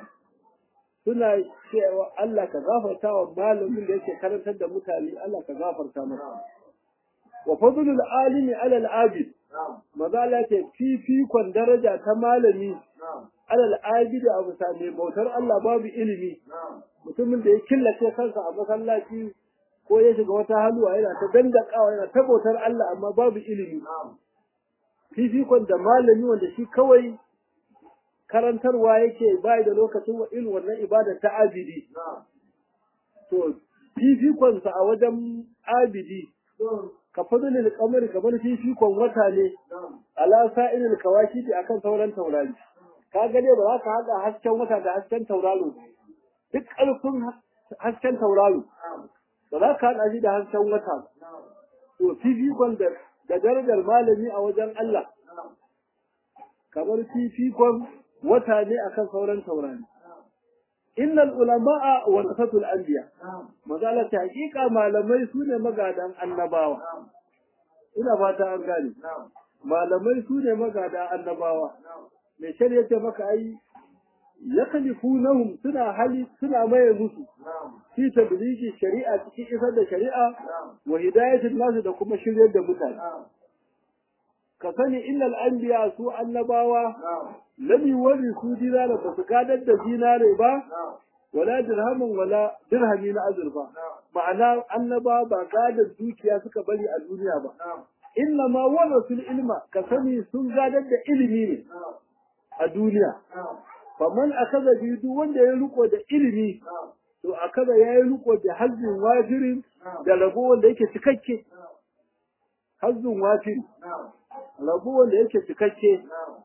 suna cewa Allah ka gafarta wa malamin da yake karantar da mutane Allah ka gafarta masa wa fadlul alimi ala al-abid maza Allah ce fifikon daraja ta malami alal abid a bisa mai bautar Allah babu ilimi mutumin da ya killace kansa a masallaci ko ya shiga wata haluwa yana ta dandakawa yana ta bautar Allah amma babu ilimi fifikon da malami wanda shi kawai karantarwa yake bai da lokacin wa irin wannan ibada ta abidi to fifikonsa a wajen abidi ka fadlil qamari kamar fifikon wata ne ala sa'ilil kawakiti akan sauran taurari ka ga dai ba za ka haɗa hasken wata da hasken tauraro duk ƙarfin hasken tauraro ba za ka haɗa shi da hasken wata to fifikon da da darajar malami a wajen Allah kamar fifikon wata ne akan sauran taurari innal ulama'a warasatul anbiya mazala ta hakika malamai su ne magadan annabawa ina fata an gane malamai su ne magadan annabawa mai shari'a ce maka ai yakalifunahum suna hali suna maye musu fi tabligi shari'a cikin isar da shari'a wa hidayatin nasu da kuma shiryar da mutane ka sani innal anbiya su annabawa lam yuwarrisu dinara ba su gadar da dinare ba wala dirhamin wala dirhami na azurfa ma'ana annaba ba gadar dukiya suka bari a duniya ba inna ma warasul ilma ka sani sun gadar da ilimi ne a duniya faman akaza bi duk wanda ya riko da ilimi to akaza ya yi riko da hazzin wajirin da rabo wanda yake cikakke hazzin wafiri rabo wanda yake cikakke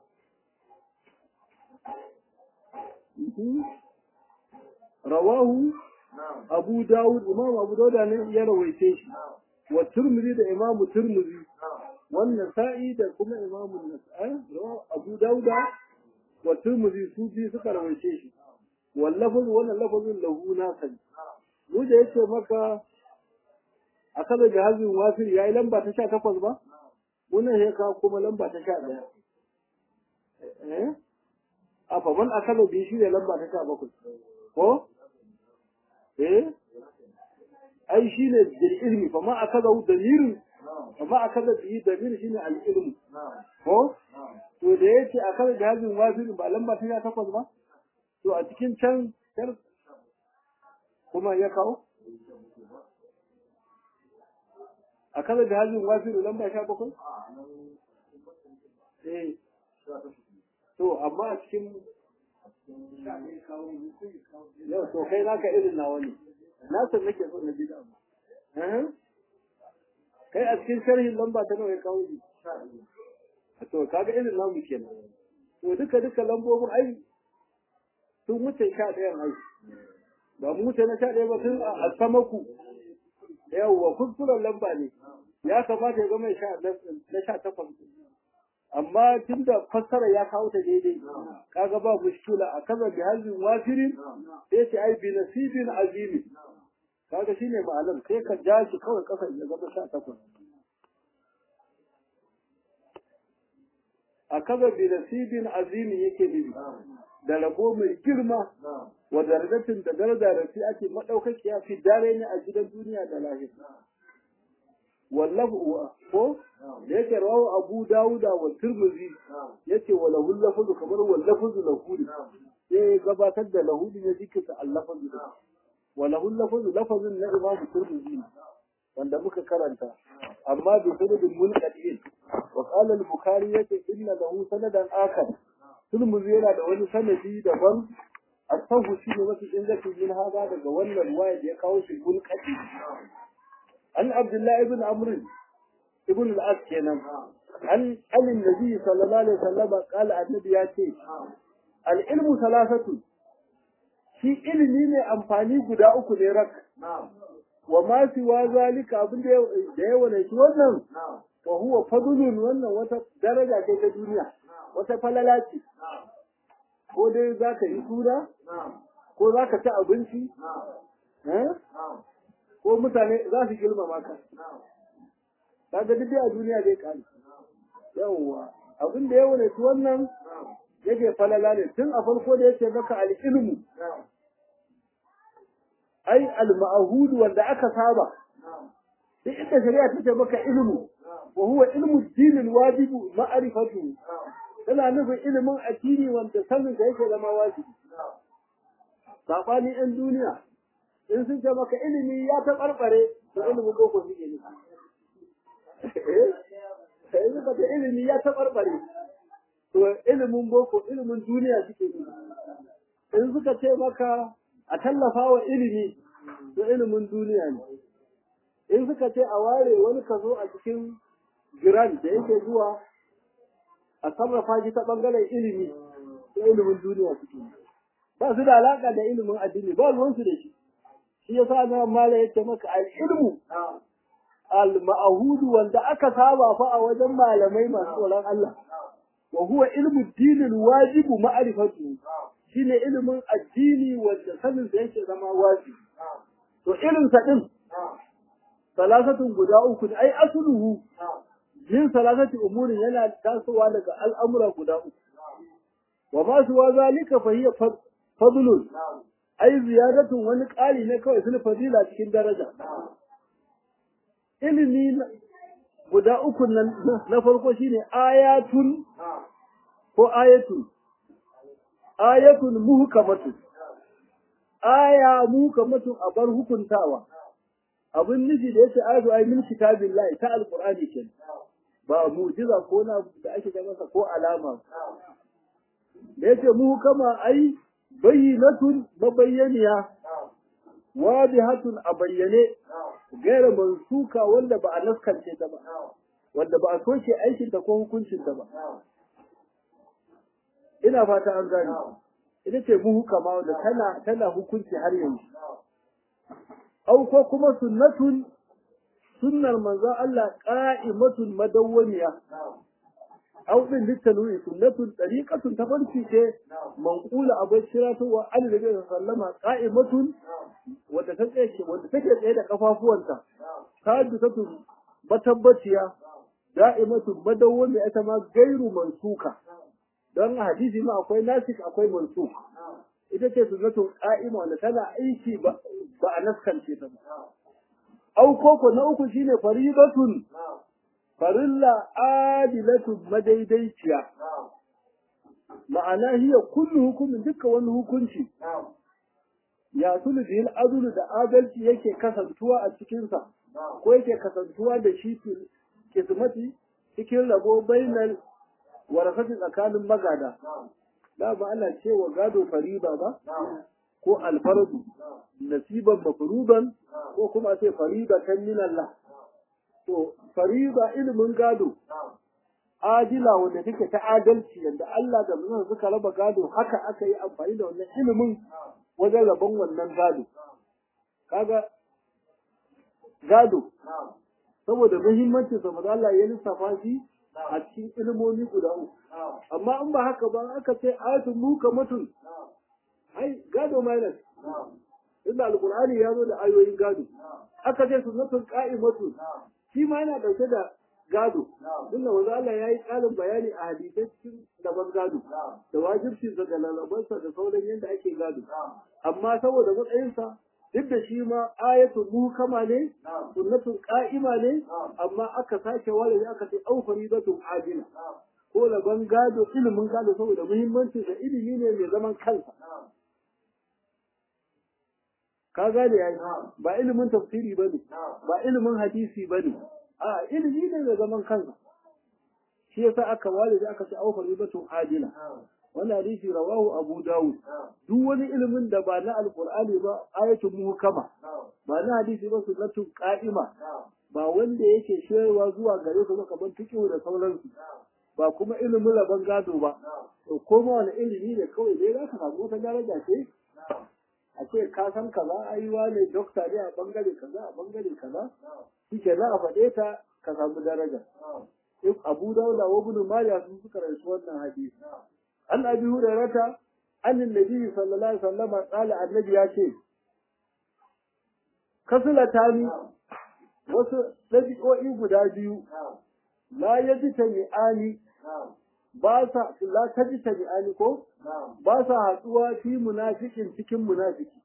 rawahu abu dawud imam abu dawud ne ya rawaice shi wa turmizi da imam turmizi wannan sa'i da kuma imam nasa'i abu dawud wa turmizi su biyu suka rawaice shi wallafin wannan lafazin lahu nasan mu da yace maka a kada jihazin wasir yayi lamba ta 18 ba wannan ya kawo kuma lamba ta 11 eh a fa man akala bi shi ne lamba ta 17 ko eh ai shi ne da ilmi fa ma akala damirin fa ma akala bi damir shi ne al ilmi ko to da yace akala jihazin wasir ba lamba ta 18 ba to a cikin can kuma ya kawo a kaza da hajjin wafiru lamba sha bakwai? eh to amma a cikin yau to kai naka irin nawa ne na san nake so na ji da abu kai a cikin sharhin lamba ta nawa ya kawo ji to kaga irin namu kenan to duka duka lambobin ai sun wuce sha ɗayan ai ba mu wuce na sha ɗaya ba tun a samaku yawwa kuskuren lamba ne ya kamata ya zama na sha takwas amma tun da fassara ya kawo ta daidai kaga ba mushkila a kaza bi hazin wafirin sai ce ai bi nasibin azimi kaga shine ma'anar sai ka ja shi kawai kasa ya zama sha takwas a kaza bi nasibin azimi yake nufi da rabo mai girma wa darajatin da daraja da fi ake madaukakiya fi dare ne a gidan duniya da lahira wallahu ko da yake rawu abu dawuda wa turmuzi yace wa lahu lafuzu kamar wa lafuzu lahudi sai gabatar da lahudi ne jikinsa allafazu wa lahu lafuzu lafazin na imam turmuzi wanda muka karanta amma bi sanadin munqadin wa qala al-bukhari yace inna lahu sanadan akhar turmuzi yana da wani sanadi daban asahu shi ne mafi ingancin yin haza daga wannan ruwaya da ya kawo shi munqadi عن عبد الله بن عمرو ابن العاص kenan عن عن النبي صلى الله عليه وسلم قال النبي ya ce العلم ثلاثه shi ilimi ne amfani guda uku ne rak wa ma siwa zalika abin da ya wane shi wannan wa huwa fadlun wannan wata daraja ce ta duniya wata falala ce ko dai zaka yi suna ko zaka ci abinci ko mutane za su girmama ka kaga duk a duniya zai kare yawwa abin da ya wani wannan yake falala ne tun a farko da yake maka al-ilmu ai al-ma'hud wanda aka saba duk inda shari'a ta ce maka ilmu wa huwa ilmu din al-wajib ma'rifatu tana nufin ilimin addini wanda sanin da yake zama wajibi sabani ɗan duniya in sun ce maka ilimi ya taɓarɓare to ilimin boko suke nufi in suka ce ilimi ya taɓarɓare to ilimin boko ilimin duniya suke nufi in suka ce maka a tallafa wa ilimi to ilimin duniya ne in suka ce a ware wani kaso a cikin giran da yake zuwa a sarrafa shi ta ɓangaren ilimi to ilimin duniya suke nufi ba su da alaƙa da ilimin addini ba ruwansu da shi shi yasa na mala yace maka al-ilmu al-ma'hudu wanda aka saba fa a wajen malamai masu tsoron Allah wa huwa ilmu dinil wajibu ma'rifatu shine ilimin addini wanda sanin da yake zama wajibi to irin sa din salasatun guda uku ai asluhu yin salasati umurin yana tasowa daga al'amura guda uku wa ma suwa zalika fa hiya fadlun ai ziyadatun wani ƙari ne kawai sun fadila cikin daraja ilimi guda uku nan na farko shine ayatun ko ayatun ayatun muhkamatun aya muhkamatun a bar hukuntawa abin nufi da yace ayatu ay min kitabillahi ta alqur'ani kenan ba mu'jiza ko na da ake ga masa ko alama da yace muhkama ai bayyinatun mabayyaniya wadihatun a bayyane gaira mansuka wanda ba a naskance ta ba wanda ba a soke aikin ta ko hukuncin ta ba ina fata an gane ita ce muhukama wanda tana tana hukunci har yanzu au ko kuma sunnatun sunnar manzo Allah qa'imatun madawwamiya au din litanwi sunnatun tariqatun tafarki ce manqula abai shiratu wa annabi sallama qa'imatun wanda ta tsaye wanda take tsaye da kafafuwanta sadisatu matabbaciya da'imatu madawwami ita ma gairu mansuka don hadisi ma akwai nasik akwai mansuk ita ce sunnatun qa'ima wanda tana aiki ba ba a naskance ta ba au koko na uku shine faridatun farilla adilatu madaidaiciya ma'ana hiya kullu hukumin dukkan wani hukunci ya tulu bil adlu da adalci yake kasantuwa a cikinsa ko yake kasantuwa da shi kismati cikin rabo bainal warasati tsakanin magada da ba ana cewa gado fariba ba ko alfardu nasiban mafruban ko kuma sai fariba kan min Allah to fariba ilimin gado adila wanda take ta adalci yanda Allah da manzon suka raba gado haka aka yi amfani da wannan ilimin wajen rabon wannan gado kaga gado saboda muhimmancin sa manzo Allah ya lissafa shi a cikin ilimomi guda uku amma in ba haka ba aka ce ayatun mukamatun ai gado minus inda alqur'ani ya zo da ayoyin gado aka ce sunnatun qa'imatun shi ma yana dauke da gado inda manzo Allah ya yi ƙarin bayani a hadisai cikin daban gado da wajibcin sa da lalabansa da sauran yadda ake gado amma saboda matsayinsa duk da shi ma ayatu muhkama ne sunnatun qa'ima ne amma aka sake wale aka ce au faridatun adila ko laban gado ilimin gado saboda muhimmancin da ilimi ne mai zaman kansa ka gane yayi ba ilimin tafsiri bane ba ilimin hadisi bane a ilimi ne mai zaman kansa shi yasa aka wale da aka ce au faridatun adila wannan hadisi rawahu abu dawud duk wani ilimin da ba na alqur'ani ba ayatul muhkama ba na hadisi ba sunnatun qa'ima ba wanda yake shirwa zuwa gare su kamar fiqh da sauransu ba kuma ilimin rabon gado ba to koma wani ilimi ne kawai dai za ka samu wata daraja ce a ce ka san kaza ai wane dokta ne a bangare kaza a bangare kaza shi ke za a faɗe ta ka samu daraja abu dauda wa ibn majah sun suka rawaito wannan hadisi an abi hurairata an annabi sallallahu alaihi wasallam qala annabi ya ce kasulatani wasu dabi'o'i guda biyu la yaji tami'ani ba sa la taji tami'ani ko ba sa hatsuwa fi munafikin cikin munafiki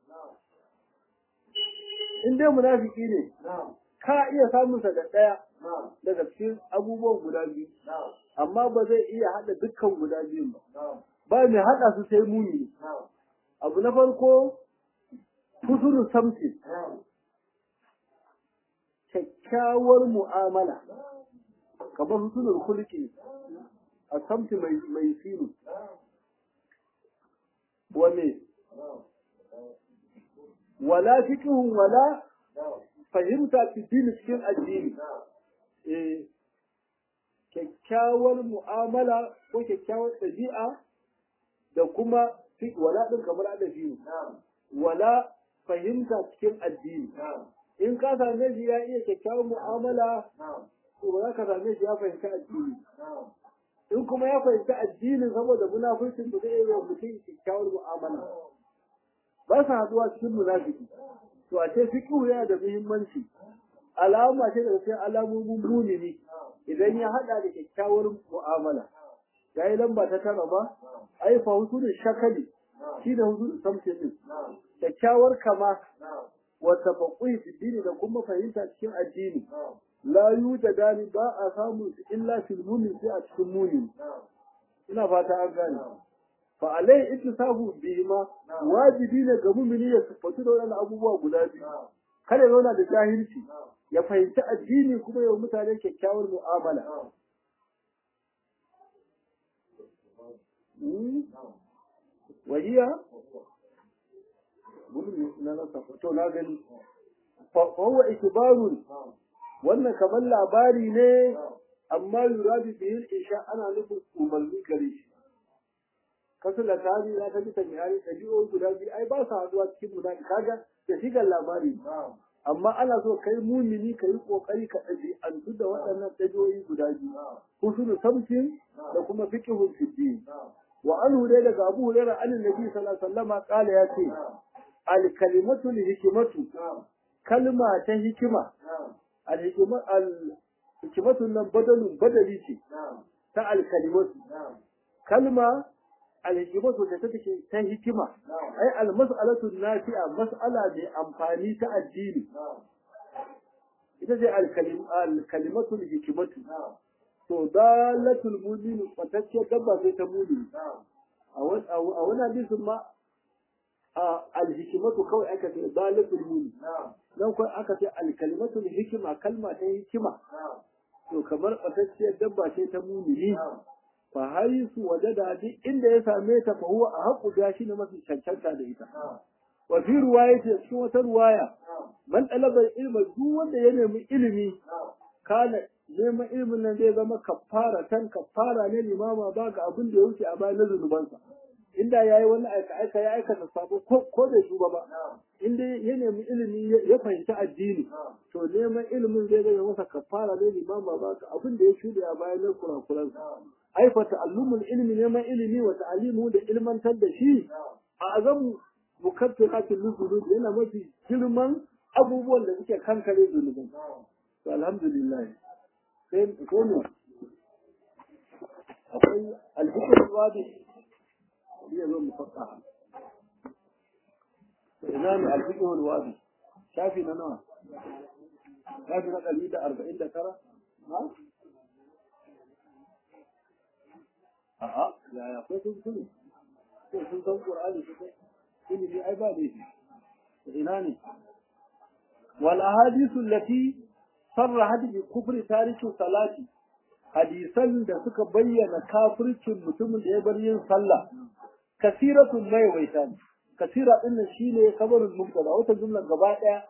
in dai munafiki ne ka iya samun sa da daya daga cikin abubuwan guda biyu amma ba zai iya hada dukkan guda biyun ba ba mai hada su sai muni abu na farko husnul samti kyakkyawar mu'amala kamar husnul khuluqi a samti mai mai sinu wane wala fiqhun wala fahimta fi dini cikin addini eh kyakkyawar mu'amala ko kyakkyawar ɗabi'a da kuma wala ɗin kamar adabi wala fahimta cikin addini in ka same shi ya iya kyakkyawar mu'amala to ba za ka same shi ya fahimci addini in kuma ya fahimci addini saboda munafurcin da zai yi wa mutum kyakkyawar mu'amala ba sa haɗuwa cikin munafiki to a ce fiqhu yana da muhimmanci alama ce da sai alamomin mumini idan ya hada da kyakkyawar mu'amala yayi lamba ta tara ba ai fa husnul shakali shi da husnul samtin din kyakkyawar kama wa tafaqqi fi dini da kuma fahimta cikin addini la yujadani ba a samu illa fil mumin sai a cikin mumin ina fata an gane fa alai ittisafu bihima wajibi ne ga mumini ya sifatu da wannan abubuwa guda biyu kada ya zauna da jahilci ya fahimci addini kuma ya mutane kyakkyawar mu'amala wahiya na rasa to na gani fa huwa ikbarun wannan kamar labari ne amma yuradu bihi isha ana nufin umarni gare shi kasu da tari ya ta bisa mihari da biyo guda biyu ai ba su haduwa cikin munafiki kaga da shigar labari amma ana so kai mumini ka yi kokari ka ɗabi'antu da waɗannan ɗabi'o'i guda biyu husnul samtin da kuma fiqhul fiddin wa anhu dai daga Abu Hurairah an Nabi sallallahu alaihi wasallam kala ya ce al kalimatu li hikmatu kalma ta hikima al hikma al hikmatu nan badalun badali ce ta al kalimatu kalma alhikimatu da take ta hikima ai almas'alatu nafi'a mas'ala mai amfani ta addini ita ce alkalimatu hikimatu to dalatul mu'min fatacce dabba sai ta mu'min a wani hadisin ma alhikimatu kawai aka ce dalatul mu'min dan kawai aka ce alkalimatu hikima kalma ta hikima to kamar fatacciyar dabba ce ta mu'mini fa haisu wajada duk inda ya same ta fa huwa ahqqu ga shi ne mafi cancanta da ita wa fi riwayati cikin wata riwaya man talaba ilma duk wanda ya nemi ilimi kana neman ilimin nan zai zama kafara tan kafara ne limama ba ga abin da ya wuce a bayan zunubansa inda yayi wani aika aika ya aikata sabo ko da shuba ba inda ya nemi ilimi ya fahimci addini to neman ilimin zai zama masa kafara ne limama ba ga abin da ya shuɗe a bayan kurakuransa ai fa ta'allumul ilmi neman ilimi wa ta'alimu da ilmantar da shi a azamu mukaffiratul dhunub yana mafi girman abubuwan da suke kankare zunubin to alhamdulillah sai ko ne akwai alhikr wadi ya zo mufaqqa ina ne alhikr wadi shafi na nawa shafi na 149 ha a'a yaya akwai sun sani ko sun san qur'ani su kai ilimi ai ba da shi ina ne wal ahadithu allati sarrahat bi kufri tariki salati hadisan da suka bayyana kafircin mutumin da ya bar yin sallah kasiratun mai waita kasira din nan shine kabarin mubtada wata jumla gaba daya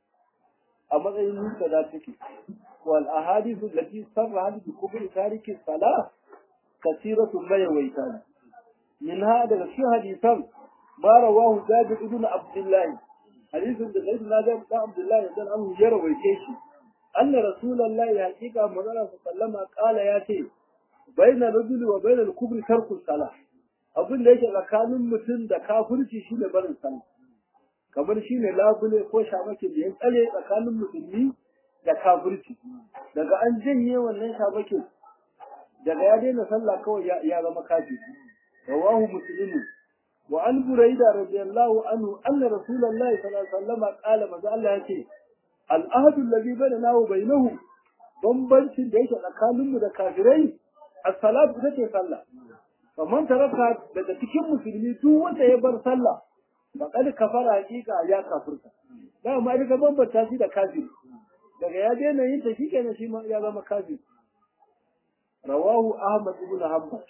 a matsayin mubtada take wal ahadithu allati sarrahat bi kufri tariki salat kasiratun mai waita منها daga cikin hadisan ma rawahu Jabir ibn Abdullah hadisin da Sayyidina Jabir ibn Abdullah dan an ya rawaice shi anna rasulullahi haqiqa manzara sallama qala ya ce baina rajuli wa baina al-kubri tarku salah abin da yake tsakanin mutum da kafirci shine barin sallah kamar shine labule ko shamake da ya tsale tsakanin musulmi da kafirci daga an janye wannan shamakin daga ya daina sallah kawai ya zama kafiri رواه مسلم وعن بريدة رضي الله عنه أن رسول الله صلى الله عليه وسلم قال ما الله يكي الأهد الذي بيننا وبينهم bambancin da yake tsakaninmu da kafirai as-salatu ita ce sallah faman taraka daga cikin musulmi duk wanda ya bar sallah faqad kafara hakika ya kafirta da ma daga bambanta shi da kafiri daga ya daina yin ta shikenan shi ma ya zama kafiri rawahu ahmad ibn hanbal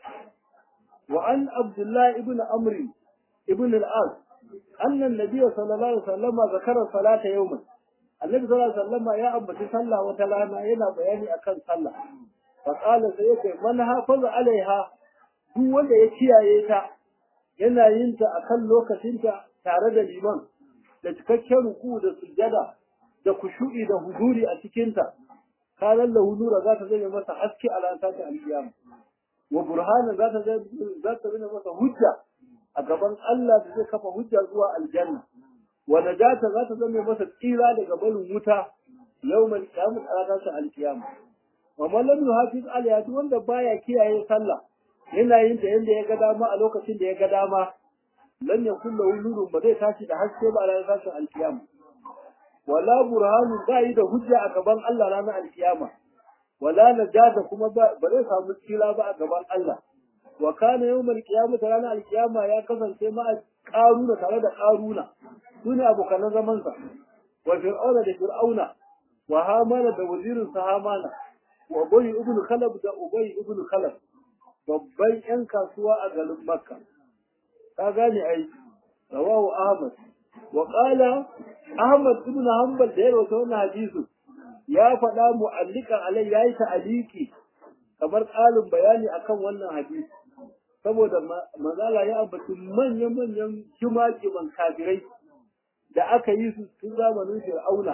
وعن عبد الله ابن عمرو ابن العاص أن النبي صلى الله عليه وسلم ذكر الصلاة يوما النبي صلى الله عليه وسلم يا أبتي صلى وتلانا ينا بياني أكن صلى فقال سيدي من حافظ عليها duk wanda ya kiyaye ta yana yin ta akan lokacinta tare da liman da cikakken ruku da sujjada da kushu'i da huduri a cikinta kalan lahu nura za ta zame masa haske a ranar ta alkiyama wa burhanan za ta za ta zama masa hujja a gaban Allah da zai kafa hujja zuwa aljanna wa najata za ta zama masa tsira daga barin wuta yawmal qiyamah a ranar alkiyama wa man lam yuhafiz alayha duk wanda baya kiyaye sallah yana yin da yanda ya ga dama a lokacin da ya ga dama lan yakun lahu nurun ba zai tashi da haske ba a ranar alkiyama wala burhanun ba yi da hujja a gaban Allah ranar alkiyama wala najata kuma ba zai samu tsira ba a gaban Allah wa kana yawmal qiyamah ranar alkiyama ya kasance ma karuna tare da karuna sune abokan zaman sa wa fir'auna da fir'auna wa hamana da wazirin sa hamana wa ubay ibn khalab da ubay ibn khalab babban yan kasuwa a garin makka ka gane ai rawahu ahmad wa qala ahmad ibn hanbal da ya rawaita wannan hadisin ya faɗa mu'allikan alai yayi ta'aliki kamar ƙalin bayani akan wannan hadisi saboda mazala ya ambaci manyan-manyan jimajiman kafirai da aka yi su tun zamanin fir'auna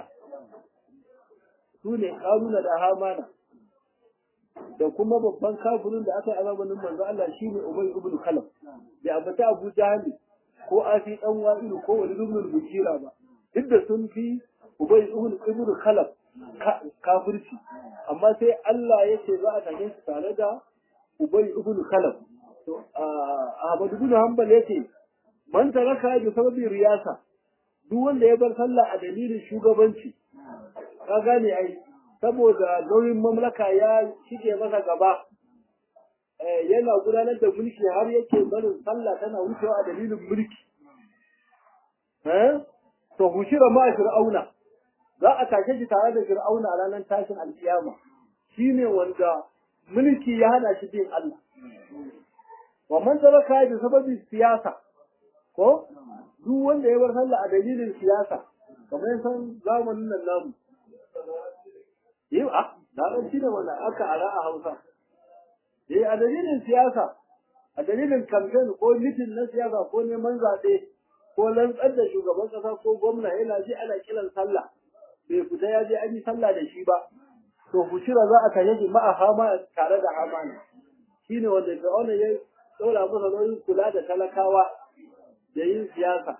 su ne ƙaruna da hamana da kuma babban kafirin da aka yi a zamanin manzo Allah shine Ubay ibn Khalaf da ambata Abu Jahl ko Asi dan Wa'ilu ko Walid ibn Bujira ba duk da sun fi Ubay ibn Khalaf kafirci amma sai Allah ya ce za a tashe su tare da Ubay ibn Khalaf to Ahmad ibn Hanbal yace man taraka bi sababi riyasa duk wanda ya bar sallah a dalilin shugabanci ka gane ai saboda nauyin mamlaka ya shige masa gaba yana gudanar da mulki har yake barin sallah tana wucewa a dalilin mulki to hushira ma fir'auna za a tashe shi tare da fir'auna a ranar tashin alkiyama shine wanda mulki ya hana shi bin Allah wa man taraka bi sababi siyasa ko duk wanda ya bar sallah a dalilin siyasa kamar san zamanin nan namu yi a da shi da wannan aka ara a Hausa eh a dalilin siyasa a dalilin campaign ko mitin na siyasa ko neman zaɓe ko lantsar da shugaban ƙasa ko gwamna yana ji ana kiran sallah bai fita ya je an yi sallah da shi ba to fushira za a tare shi ma'a hama tare da hama ne shine wanda fir'auna ya ɗora masa nauyin kula da talakawa da yin siyasa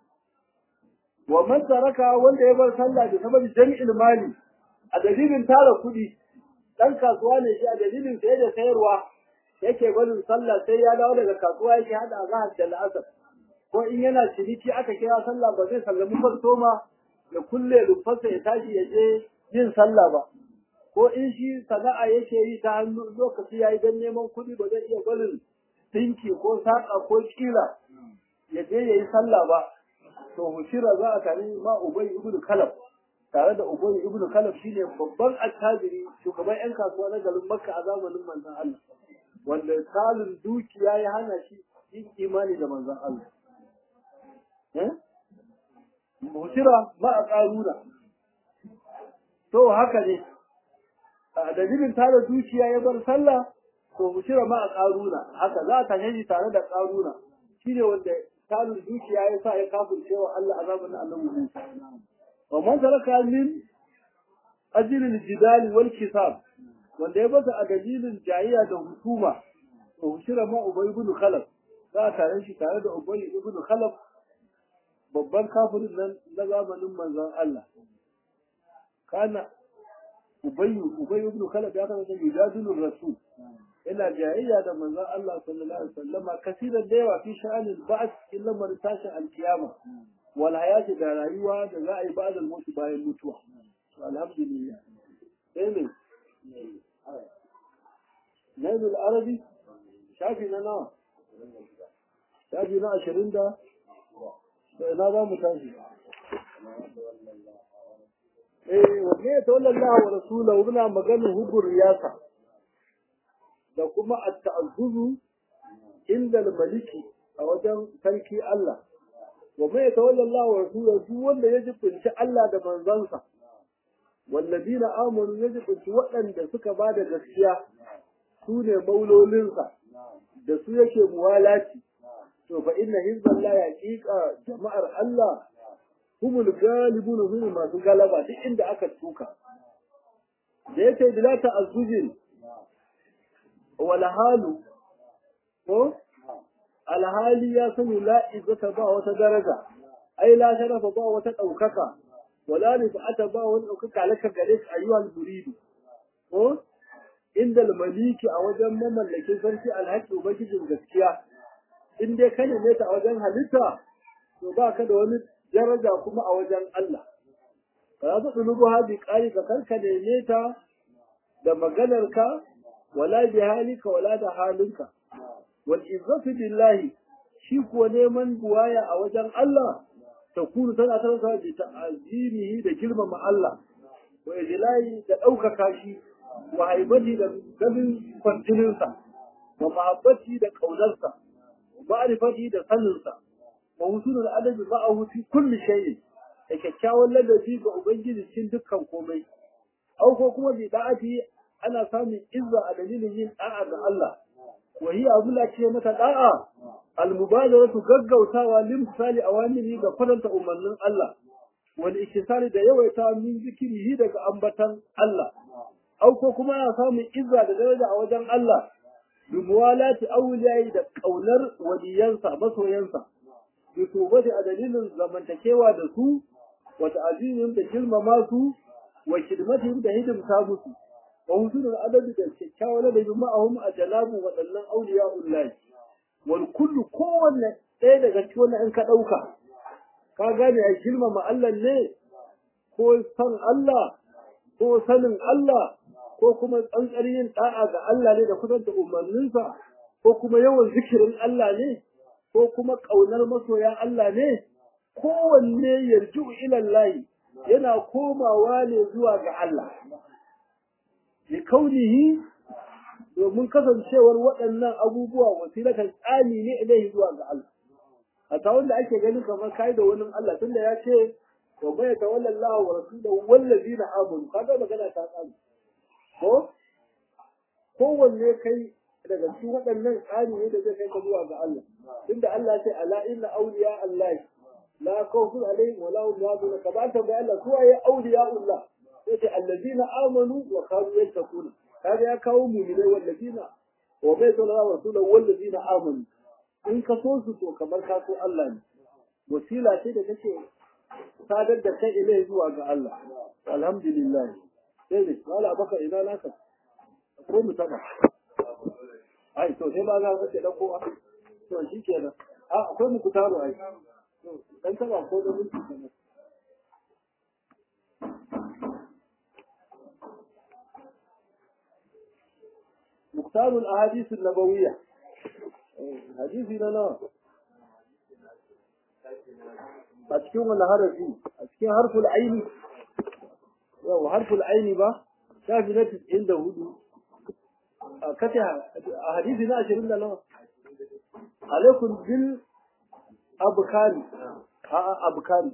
wa man taraka wanda ya bar sallah da sababi jami'il mali a dalilin tara kuɗi dan kasuwa ne shi a dalilin sayar da sayarwa yake barin sallah sai ya dawo daga kasuwa yake hada azhar da la'asar ko in yana ciniki aka kira sallah ba zai sallami kwastoma ya kulle rufarsa ya tashi ya je yin sallah ba ko in shi sana'a yake yi ta hannu lokaci yayi dan neman kuɗi ba zai iya barin dinki ko saƙa ko kila ya je ya yi sallah ba to hushira za a tare ma ubay ibnu kalab tare da ubay ibnu kalab shine babban attajiri shugaban yan kasuwa na garin makka a zamanin manzon Allah wanda salin dukiya ya hana shi yin imani da manzon Allah eh hushira ma a karuna to haka ne a dalilin tare dukiya ya bar sallah to hushira ma a karuna haka za a tashe shi tare da karuna shine wanda talin dukiya ya sa ya kafirce wa Allah azabun Allah Musa. Wa man taraka min ajilil jidali wal kisab wanda ya bata a dalilin jayayya da hukuma to shira ma Ubay ibn Khalaf za a tare shi tare da Ubay ibn Khalaf babban kafirin nan na zamanin manzon Allah. Kana Ubay Ubay ibn Khalaf ya kasance yujadilur rasul ina jayayya da manzon Allah sallallahu alaihi wasallam kasiran da yawa fi sha'anil ba'th illa man tashi al-qiyama wal hayati da rayuwa da za a yi ba'da mutu bayan mutuwa to alhamdulillah sai ne Nail al-Arabi shafi na nawa shafi na ashirin da ina za mu tashi eh wanne ya tawalla Allah wa rasulahu muna maganin hubur riyasa da kuma at-ta'azzuzu inda al-maliki a wajen sarki Allah wa mai tawalla Allah wa rasulahu duk wanda ya jibinci Allah da manzansa wallazina amanu ya jibinci waɗanda suka ba da gaskiya su ne maulolinsa da su yake muwalaci to fa inna hizballahi haqiqa jama'ar Allah humul galibun hum masu galaba duk inda aka tuka da yake bila ta'azzuzin wala halu ko alhali ya sani la izzata ba wata daraja ai la sharafa ba wata daukaka wala rifata ba wata daukaka laka gare ka ayyuhal muridu ko inda maliki a wajen mamallakin sarki alhaqi ubangijin gaskiya in dai ka neme ta a wajen halitta to ba ka da wani daraja kuma a wajen Allah ba za su ɗulubu haɗi ƙari ka karka neme ta da maganarka wala bi halika wala da halinka wal izzatu billahi shi kuwa neman buwaya a wajen Allah ta kunu tana tarsa bi ta'azimihi da girmama Allah wa ijlai da ɗaukaka shi wa haibati da ganin kwantininsa wa mahabbati da ƙaunarsa wa ma'rifati da saninsa wa husulul adabi ma'ahu fi kulli shay'in da kyakkyawan ladabi ga ubangiji cikin dukkan komai au ko kuma bi da'ati ana samun izza a dalilin yin da'a ga Allah wa hiya abula ce mata da'a al-mubadaratu gaggautawa lim misali awamiri ga faranta umarnin Allah wal iktisari da yawaita min zikirihi daga ambatan Allah au ko kuma ana samun izza da daraja a wajen Allah bi muwalati awliyai da kaunar waliyansa masoyansa bi tubati a dalilin zamantakewa da su wa ta'zimin da girmama su wa khidmatihim da hidimta musu wa husnul adabi da kyakkyawan ladabi ma'ahum a janabu waɗannan auliya'ullahi wal kullu kowanne ɗaya daga cikin wannan in ka ɗauka ka gane a girmama Allah ne ko san Allah ko sanin Allah ko kuma tsantsar yin da'a ga Allah ne da kusanta umarninsa ko kuma yawan zikirin Allah ne ko kuma ƙaunar masoya Allah ne kowanne yarju ilallahi yana komawa ne zuwa ga Allah bi kaunihi domin kasancewar waɗannan abubuwa wasilatan tsani ne ilaihi zuwa ga Allah a ta wanda ake ganin kamar kai da wani Allah tunda ya ce wa bai ta wallallahu wa rasuluhu wallazina amanu kaga magana ta tsani ko kowanne kai daga cikin waɗannan tsari ne da zai kai ka zuwa ga Allah tunda Allah ce ala inna awliya Allah la khawfun alaihim wa la hum yahzanun ka ba ta ga Allah su waye awliya Allah yace allazina amanu wa kanu yattaquna kaga ya kawo mu'minai wallazina wa bai sallallahu wa rasuluhu wallazina amanu in ka so su to kamar ka so Allah ne wasila ce da take sadar da kai ilai zuwa ga Allah alhamdulillah sai ne wala baka ina naka ko mu taba ai to sai ba za ka ce dan kowa to shi kenan a akwai mu kutaro ai dan taba ko da minti kenan مختار الأحاديث النبوية حديثنا نا أتكلم ولا حرفي أتكلم حرف العين يو حرف العين با شافي نفس عنده هدو كتها حديثنا أشرين لنا عليكم بال أبكاري ها أبكاري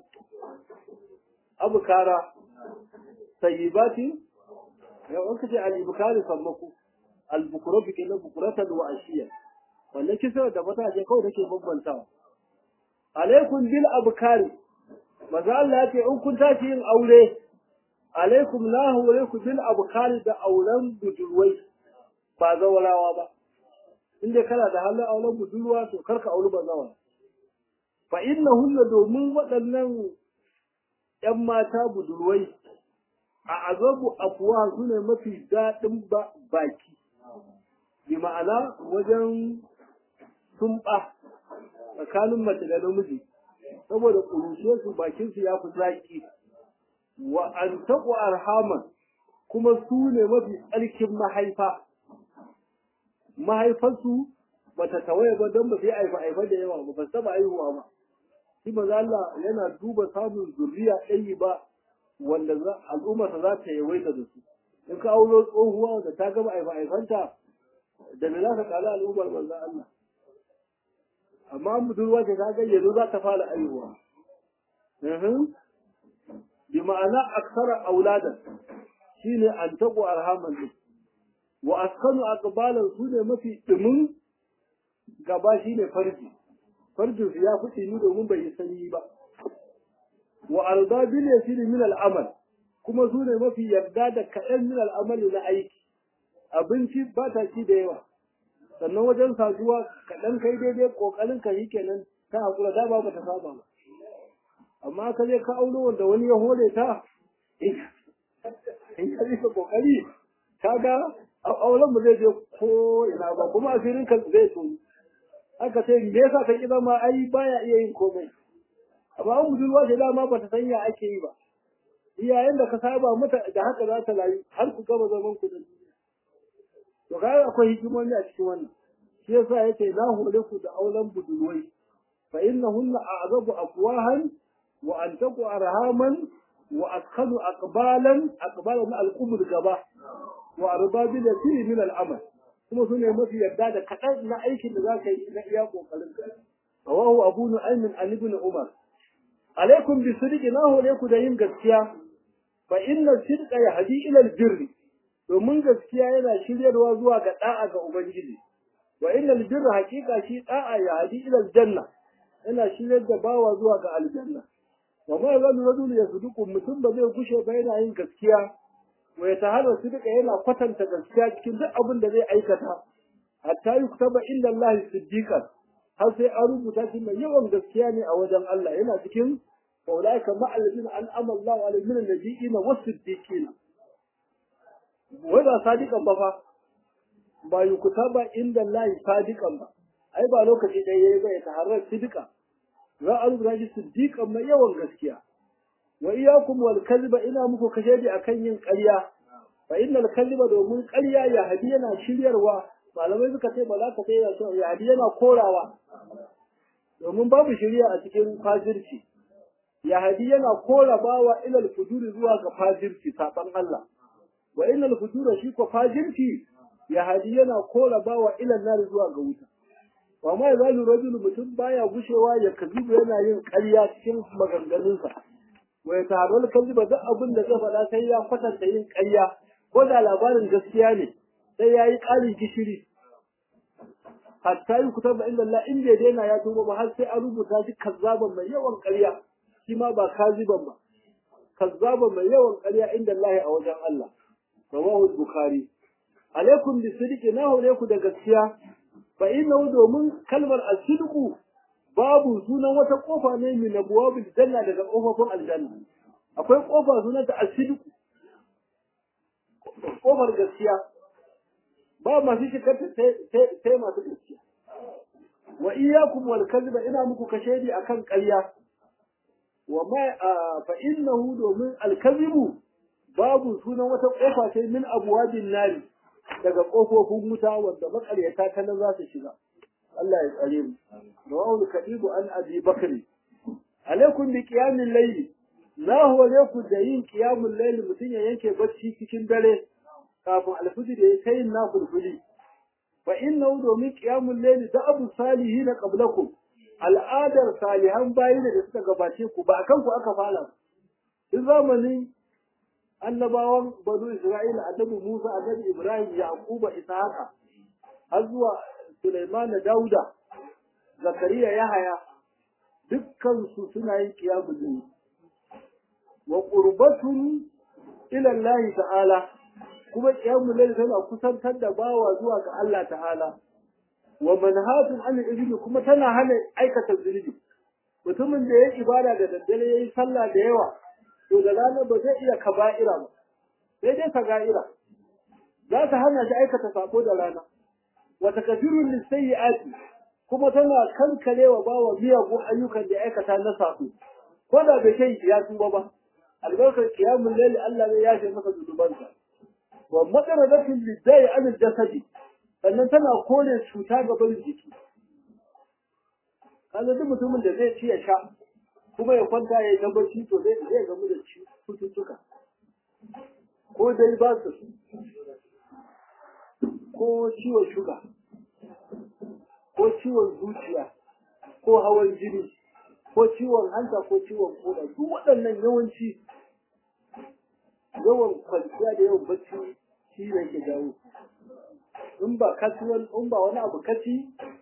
أبكارا سيباتي يو أنك على الأبكاري صمكو البكرة كنا بكرة وعشية wannan kisa da mataje kawai nake bambantawa alaikum bil abkari maza Allah ya ce in kun tashi yin aure alaikum la alaikum bil abkari da auren budurwai ba zawarawa ba inda kana da halin auren budurwa to karka auri ba zawara fa innahunna domin waɗannan ƴan mata budurwai a azabu afwa sune mafi daɗin baki bi ma'ana wajen tumɓa tsakanin mace da namiji saboda ƙurushe su bakin su ya fi zaƙi wa an taƙo arhaman kuma su ne mafi tsarkin mahaifa mahaifarsu bata tawaye ba don ba sai aifa aifa da yawa ba ba saba aihuwa ba shi maza Allah yana duba samun zuriya ɗayi ba wanda al'ummarsa za ta yawaita da su in ka auro tsohuwa da ta gama aifa aifanta da me za ka kala al'ummar manzo Allah amma budurwa ce ta yanzu za ta fara aihuwa bi ma'ana aksara auladan shine an taqu arhaman din wa askanu aqbalan su ne mafi dumin gaba shine farji farjin su ya fi ni domin bai yi sanyi ba wa arda bil yasir min al amal kuma su ne mafi yarda da kaɗan min al amali na aiki abinci ba ta ci da yawa sannan wajen saduwa kaɗan kai daidai ƙoƙarin ka yi kenan ta haƙura da ba ta saba ba amma ka je ka auro wanda wani ya hore ta in ka rika ƙoƙari ka ga auren mu zai je ko ina ba kuma asirin ka zai tuni aka ce me yasa ka ƙi zama ai baya iya yin komai amma an budurwa ce dama ba ta sanya ake yi ba iyayen da ka saba mata da haka za ta layu har ku gama zaman ku da to kai akwai hikimomi a cikin wannan shi yasa yace la hore ku da auren budurwai fa innahunna a'zabu afwahan wa antaqu arhaman wa askanu aqbalan aqbalan al-qubur gaba wa arbabil yasir min al-amal kuma su ne mafi yarda da kaɗan na aikin da za ka yi na iya ƙoƙarin ka rawahu abu nu'aym an ibn umar alaikum bi sidqi na hore ku da yin gaskiya fa inna sidqa yahdi ila al-birri domin gaskiya yana shiryarwa zuwa ga da'a ga Ubangiji, wa innal birra haqiqa shi da'a ya hadi ila aljanna yana shiryar da bawa zuwa ga aljanna wa ma yazalu rajulu yasduqu mutum ba zai gushe ba yana yin gaskiya wa yataharra sidqa yana kwatanta gaskiya cikin duk abin da zai aikata hatta yuktaba inda Allah siddiqan har sai an rubuta shi mai yawan gaskiya ne a wajen Allah yana cikin faulaika ma'alladina an'ama Allahu alaihim min an-nabiyyin was-siddiqin wai ba sadiqan ba fa ba yukuta ba inda lahi sadiqan ba ai ba lokaci ɗaya yayi ba ya taharrar sidika za a rubuta shi siddiqan mai yawan gaskiya wa iyyakum wal kadhiba ina muku kashedi akan yin ƙarya fa innal kadhiba domin ƙarya ya hadi yana shiryarwa malamai suka ce ba za ka kai ya hadi yana korawa domin babu shirya a cikin fajirci ya hadi yana kora bawa ilal fujuri zuwa ga fajirci saban Allah wa innal fujura shi ko fajirci ya hadi yana kora bawa ilan nar zuwa ga wuta wa ma yazalu rajulu mutum baya gushewa ya kazibu yana yin ƙarya cikin maganganunsa wa ya tarar kaziba duk abin da zai faɗa sai ya kwatanta yin ƙarya ko da labarin gaskiya ne sai ya yi ƙarin gishiri hatta yi kutar da inda Allah in bai daina ya tuba ba har sai an rubuta shi kazzaban mai yawan ƙarya shi ma ba kaziban ba kazzaban mai yawan ƙarya inda Allah a wajen Allah rawahu bukhari alaikum bi sidqi na hore ku da gaskiya fa innahu domin kalmar as-sidqu babu sunan wata kofa ne min abwabil janna daga kofofin aljanna akwai kofa sunan ta as-sidqu kofar gaskiya ba masu shikarta sai masu gaskiya wa iyyakum wal kadhiba ina muku kashedi akan ƙarya wa ma fa innahu domin al kadhibu babu sunan wata kofa sai min abwabin nari daga kofofin wuta wanda makaryata ta nan za su shiga Allah ya tsare mu rawahu kadibu an abi bakri alaikum bi qiyamil layli na hore ku da yin qiyamul layli mutun ya yanke bacci cikin dare kafin alfijir ya kai na fulfuli fa innahu domin qiyamul layli da abu salihin qablakum al'adar salihan bayi da suka gabace ku ba akan ku aka fara duk zamanin annabawan banu isra'ila annabi musa annabi ibrahim yaquba ishaqa har zuwa sulaiman da dauda zakariya yahaya dukkan su suna yin qiyamul layli wa qurbatun ila allah ta'ala kuma qiyamul layl tana kusantar da bawa zuwa ga Allah ta'ala wa manhatun an ibni kuma tana hana aikata zunubi mutumin da yayi ibada da daddare yayi sallah da yawa to da rana ba zai iya kaba'ira ba sai dai saga'ira za ta hana shi aikata sako da rana wa takfirun lisayyi'ati kuma tana kankarewa bawa miyagun ayyukan da aikata na sako ko da bai kai ya tuba ba albarkar qiyamul layl Allah ne ya ce masa zunubansa wa matsaradatin liddai an jasadi sannan tana kore cuta ga barin jiki kaga duk mutumin da zai ci ya sha kuma ya kwanta ya yi tabbaci to zai zai gamu da cututtuka ko dai ba su ko ciwon shuga ko ciwon zuciya ko hawan jini ko ciwon hanta ko ciwon koda duk waɗannan yawanci yawan kwanciya da yawan bacci shi ne ke jawo in ba kasuwan in ba wani abu kaci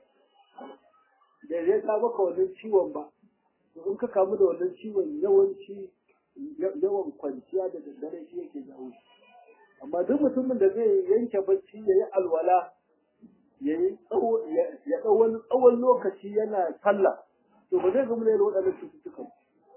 da zai ka maka wannan ciwon ba in ka kamu da wannan ciwon yawanci yawan kwanciya da daddare shi yake jawo amma duk mutumin da zai yanke bacci ya yi alwala ya yi ya ɗau wani tsawon lokaci yana sallah to ba zai gamu da waɗannan cututtukan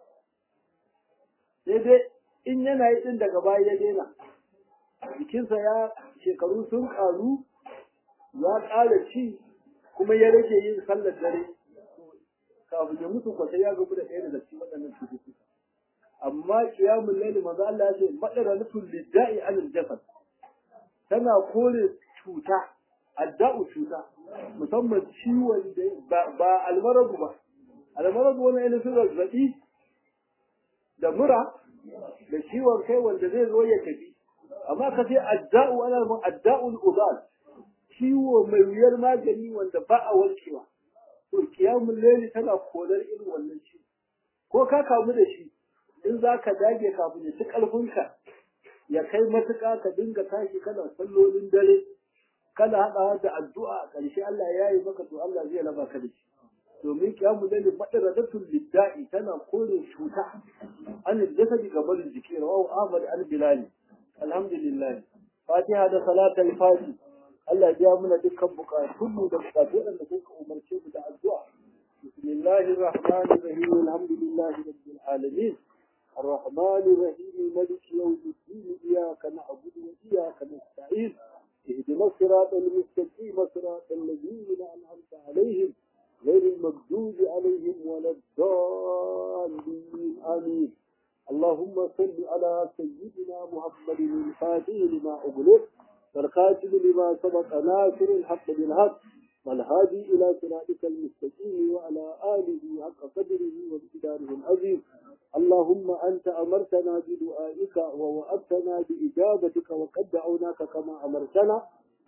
sai dai in yana yi ɗin daga baya ya daina jikinsa ya shekaru sun ƙaru ya ƙara ci kuma ya rage yin sallar dare kafin ya mutu kwata ya gabu da ɗaya daga cikin waɗannan cututtuka amma kiyamun laili manzo Allah ya ce madara nufin lidda'i anil jasad tana kore cuta adda'u cuta musamman ciwon da ba almarabu ba almarabu wani irin zazzaɓi da mura da ciwon kai wanda zai zo ya tafi amma ka ce adda'u ana mun adda'ul udal ciwo mai wuyar magani wanda ba a warkewa to kiyamul layli tana korar irin wannan ciwo ko ka kamu da shi in za ka dage kafin ya ci ƙarfinka ya kai matuƙa ka dinga tashi kana sallolin dare kana haɗawa da addu'a a ƙarshe Allah ya yi maka to Allah zai raba ka da shi domin kiyamu lalle madaratul lidda'i tana kore cuta an jasadi ga barin jiki rawahu Ahmad al-Bilali alhamdulillah Fatiha da salatul fati Allah ya muna dukkan bukatun mu da bukatu da kuka umarce mu da addu'a bismillahir rahmanir rahim alhamdulillahi rabbil alamin الرحمن الرحيم ملك يوم الدين إياك نعبد وإياك نستعين اهدنا الصراط المستقيم صراط الذين أنعمت عليهم غير المغضوب عليهم ولا الضالين آمين اللهم صل على سيدنا محمد الفاتح لما أغلق والخاتم لما سبق ناصر الحق بالحق والهادي إلى صراطك المستقيم وعلى آله حق قدره ومقداره العظيم اللهم أنت أمرتنا بدعائك ووعدتنا بإجابتك وقد دعوناك كما أمرتنا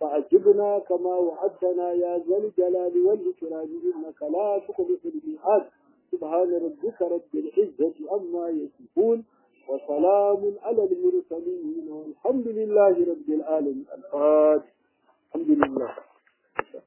فأجبنا كما وعدتنا يا ذا الجلال والإكرام إنك لا تخلف الميعاد سبحان ربك رب العزة عما يصفون وسلام على المرسلين والحمد لله رب العالمين الفاتح